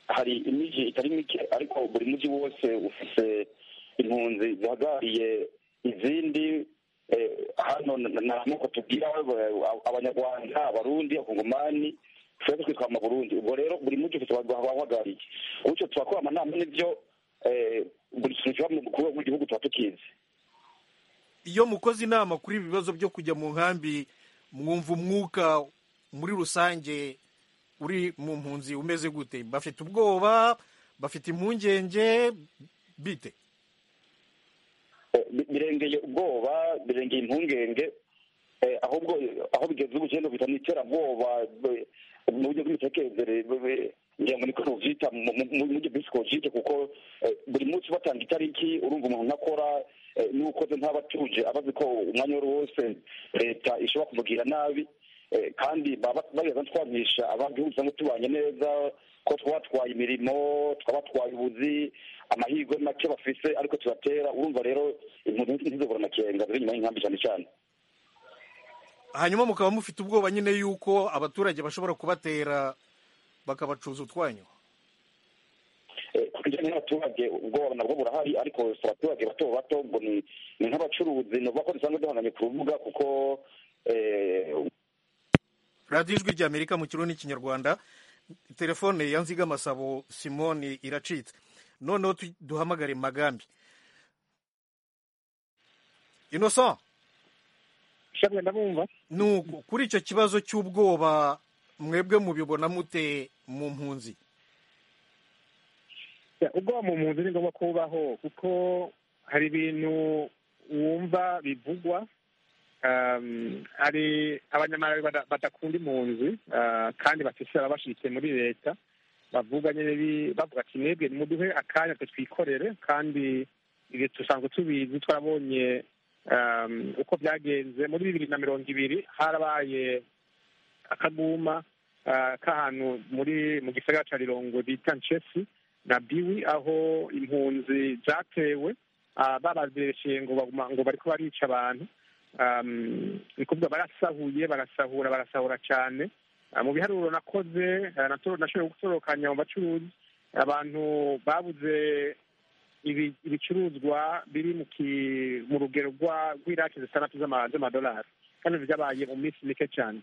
hari imijyi itari mike ariko buri mujyi wose ufite impunzi zihagarariye izindi hano ntabwo tubwira abanyarwanda abarundi abakongomani dushobora kwitwa amaburundi ubwo rero buri mujyi ufite abahagarariye gutyo turakora amanama n'ibyo buri kintu kiba mu gihugu tuba tukizi iyo mukoze inama kuri ibi bibazo byo kujya mu nkambi mwumva umwuka muri rusange uri mu mpunzi umeze gute bafite ubwoba bafite impungenge bite birengeye ubwoba birengeye impungenge ahubwo aho bigeze ubu cyenda bita n'iterabwoba mu buryo bw'imitekerereze ngira ngo niko tubyita mu buryo bw'isikojike kuko buri munsi batanga itariki urumva umuntu ntakora n'ukoze ntaba atuje abazi ko umwanya wari wose leta ishobora kumubwira nabi kandi bageza twagisha abantu usanga tubanye neza ko twatwaye imirimo twabatwaye ubuzi amahirwe make bafise ariko tubatera urumva rero impunzi ntizobura amakenga ziri inyuma y'inkambi cyane cyane hanyuma mukaba mufite ubwoba nyine yuko abaturage bashobora kubatera bakabacuza utwanyu ku bijyanye n'abaturage ubwoba nabwo burahari ariko si abaturage bato bato ngo ni nk'abacuruzi ni uvuga ko dusanzwe duhanganye ku rubuga kuko radiyo ijwi ry'amerika mu kirundi n'ikinyarwanda telefone ya nzigamasabo simoni iracitse noneho duhamagare magambi innocent nuko kuri icyo kibazo cy'ubwoba mwebwe mubibona mute mu mpunzi ubwoba mu mpunzi ni ngombwa kubaho kuko hari ibintu wumva bivugwa hari abanyamahanga badakunda impunzi kandi bafise ababashikiye muri leta bavuga nyine bavuga ati mwebwe muduhe akanya twikorere kandi dusanzwe tubizi twarabonye uko byagenze muri bibiri na mirongo ibiri harabaye akaguma k'ahantu muri mu gisagara cya rirongo bita nshesi na biwi aho impunzi zatewe babazireshyeye ngo bariko barica abantu ni kuvuga barasahuye barasahura barasahura cyane mu biharuro nakoze nashoboye gutorokanya mu bacuruzi abantu babuze ibicuruzwa biri mu rugero rw'iraki zitandatu z'amadolari kandi byabaye mu minsi mike cyane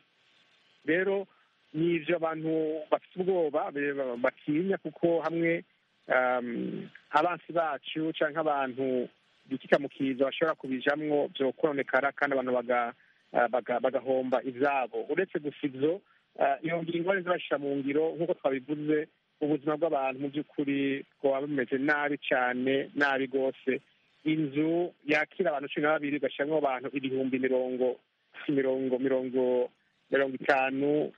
rero ni ibyo abantu bafite ubwoba batinya kuko hamwe abansi bacu cyangwa abantu ibikikamukiza bashobora kubijamwo byokononekara kandi abantu bagahomba izabo uretse gusa ibyo iyo ngingo zibashyira mu ngiro nk'uko twabivuze ubuzima bw'abantu mu by'ukuri bwaba bumeze nabi cyane nabi rwose inzu yakira abantu cumi na babiri igashyiramo abantu ibihumbi mirongo mirongo mirongo mirongo itanu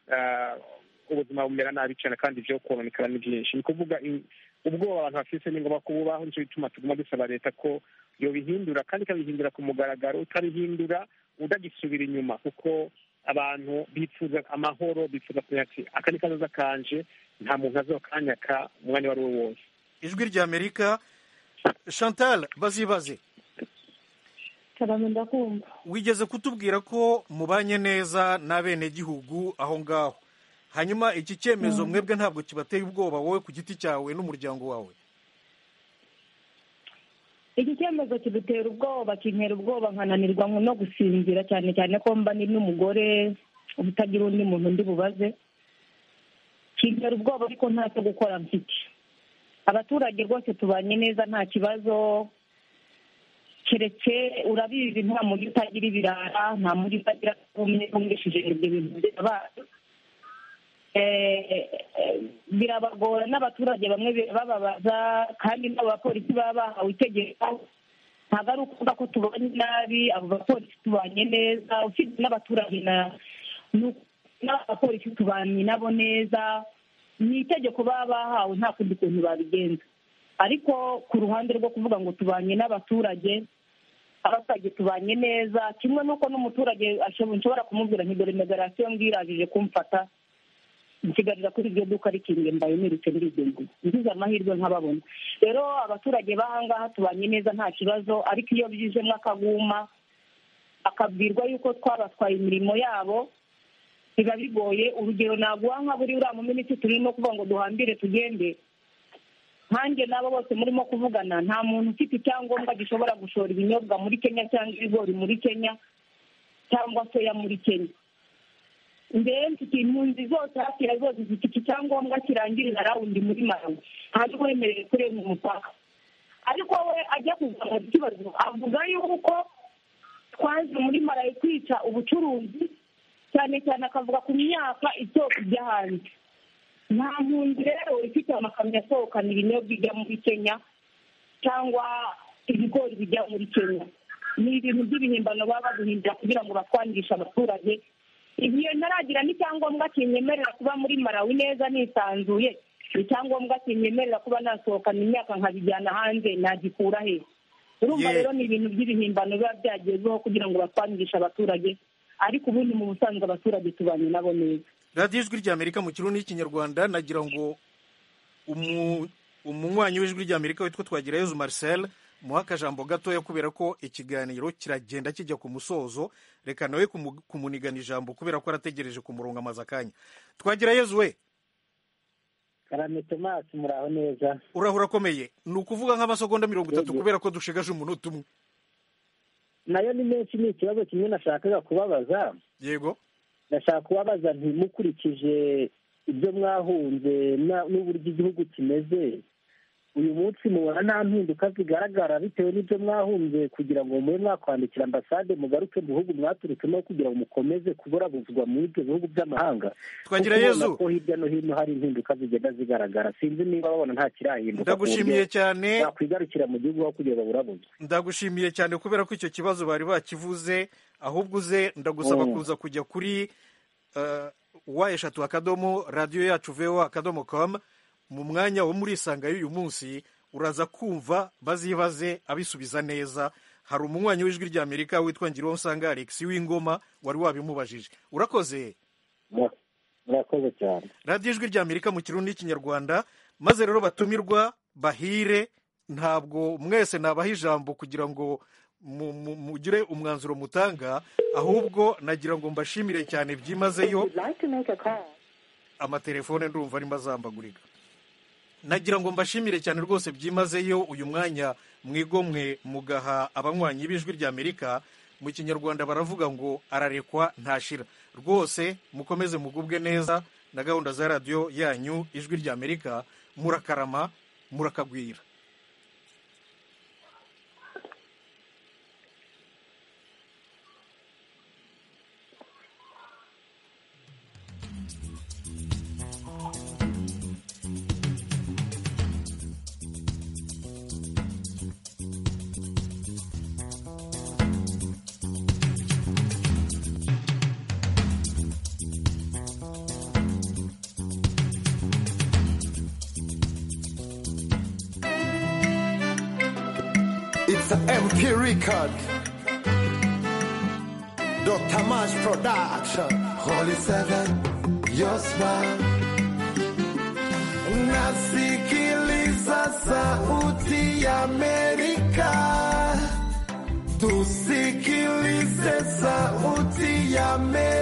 ubuzima bumera nabi cyane kandi ibyo kononekara ni byinshi ni ukuvuga ubwoba abantu bafite ni ngombwa kububaho nicyo bituma tuguma dusaba leta ko yobihindura kandi ikabihindura ku mugaragaro utabihindura utagisubira inyuma kuko abantu bifuza amahoro bifuza kumenya ati aka ni kazoza kanje nta muntu azokanyaka umwanya uwo ari wo wose ijwi ry'amerika chantal bazibaze wigeze kutubwira ko mubanye neza n'abenegihugu aho ngaho hanyuma iki cyemezo mwebwe ntabwo kibateye ubwoba wowe ku giti cyawe n'umuryango wawe iki cyemezo kidutera ubwoba kintera ubwoba nkananirwa no gusinzira cyane cyane ko mba ni n'umugore utagira undi muntu undi bubaze kintera ubwoba ariko ntacyo gukora mfite abaturage rwose tubanye neza nta kibazo keretse urabizi nta muri utagira ibirara nta muri utagira ubumwe bwumvishije ibyo bintu by'abantu birabagora n'abaturage bamwe birababaza kandi n'abo bapolisi baba bahawe itegeko ntabwo ari ukuvuga ko tubanye nabi abo bapolisi tubanye neza usibye n'abaturage na n'abapolisi tubanye nabo neza ni itegeko baba bahawe nta kundi kuntu babigenza ariko ku ruhande rwo kuvuga ngo tubanye n'abaturage abaturage tubanye neza kimwe n'uko n'umuturage ashobora nshobora kumubwira nti dore megarasiyo mbwirajije kumfata nsigarira kuri iryo duka rikingiye mbaye nirutse ndigendera ngize amahirwe nkababona rero abaturage b'ahangaha tubanye neza nta kibazo ariko iyo bijemo akaguma akabwirwa yuko twabatwaye imirimo yabo biba bigoye urugero naguha nka buri uriya muminisitiri turimo kuvuga ngo duhambire tugende nkanjye n'abo bose murimo kuvugana nta muntu ufite icyangombwa gishobora gushora ibinyobwa muri kenya cyangwa ibigori muri kenya cyangwa soya muri kenya mbere mfite impunzi zose hafi ya zose zifite icyangombwa kirangirira rawundi muri marawi ntabwo wemerewe kurenga umupaka ariko we ajya kuzamuza ikibazo avuga yuko twaje muri marawi kwica ubucuruzi cyane cyane akavuga ku myaka isoko ijya hanze nta mpunzi rero ifite amakamyo asohokana ibinyobwa bijya muri kenya cyangwa ibigori bijya muri kenya ni ibintu by'ibihimbano baba baduhimbira kugira ngo batwangishe abaturage igihe ntaragira n'icyangombwa kinyemerera kuba muri marawi neza nisanzuye icyangombwa kinyemerera kuba nasohokana imyaka nkabijyana hanze nagikura he urumva rero ni ibintu by'ibihimbano biba byagezweho kugira ngo batwangishe abaturage ariko ubundi mu busanzwe abaturage tubanye nabo neza radiyo ijwi ry'amerika mu kirundi n'ikinyarwanda nagira ngo umu- umunywanyi w'ijwi ry'amerika witwa twagirayezu marcel muhe akajambo gatoya kubera ko ikiganiro kiragenda kijya ku musozo reka nawe kumu- kumunigana ijambo kubera ko arategereje kumuronga amaze akanya twagirayezu we karame tomasi muraho neza urahura akomeye ni ukuvuga nk'amasegonda mirongo itatu kubera ko dushigaje umunota umwe nayo ni menshi ni ikibazo kimwe nashakaga kubabaza yego ndashaka kubabaza nti mukurikije ibyo mwahunze na- n'uburyo igihugu kimeze uyu munsi mubona nta mpinduka zigaragara bitewe n'ibyo mwahunze kugira ngo mube mwakwandikira ambasade mugaruke mu bihugu mwaturutsemo kugira ngo mukomeze kuburabuzwa muri ibyo bihugu by'amahanga Twagira Kuko Yezu. ubona ko hirya no hino hari impinduka zigenda zigaragara sinzi niba babona nta kirahinduka ku buryo Ndagushimiye cyane. wakwigarukira mu gihugu aho kugira ngo burabuzwe ndagushimiye cyane kubera ko icyo kibazo bari bakivuze ahubwo uze ndagusaba Mm. kuza kujya kuri eh, wa eshatu akadomo radiyo yacu vewa akadomo komu mu mwanya wo muri isanga y'uyu munsi uraza kumva bazibaze abisubiza neza hari umunywanyi w'ijwi ry'amerika witwa ngiriwo usanga alex w'ingoma wari wabimubajije urakoze murakoze cyane radiyo ijwi ry'amerika mu kirundi n'ikinyarwanda maze rero batumirwa bahire ntabwo mwese nabaha ijambo kugira ngo mu- mu- mugire umwanzuro mutanga ahubwo nagira ngo mbashimire cyane byimazeyo amatelefone ndumva arimo azambagurika nagira ngo mbashimire cyane rwose byimazeyo uyu mwanya mwigomwe mugaha abanywanyi b'ijwi ry'amerika mu kinyarwanda baravuga ngo ararekwa ntashira rwose mukomeze mugubwe neza na gahunda za radiyo yanyu ijwi ry'amerika murakarama murakagwira It's a MP record. Dr. Mash Production. Holy Seven, your smile. Nasikiliza sauti ya Amerika. Tusikilize sauti ya Amerika.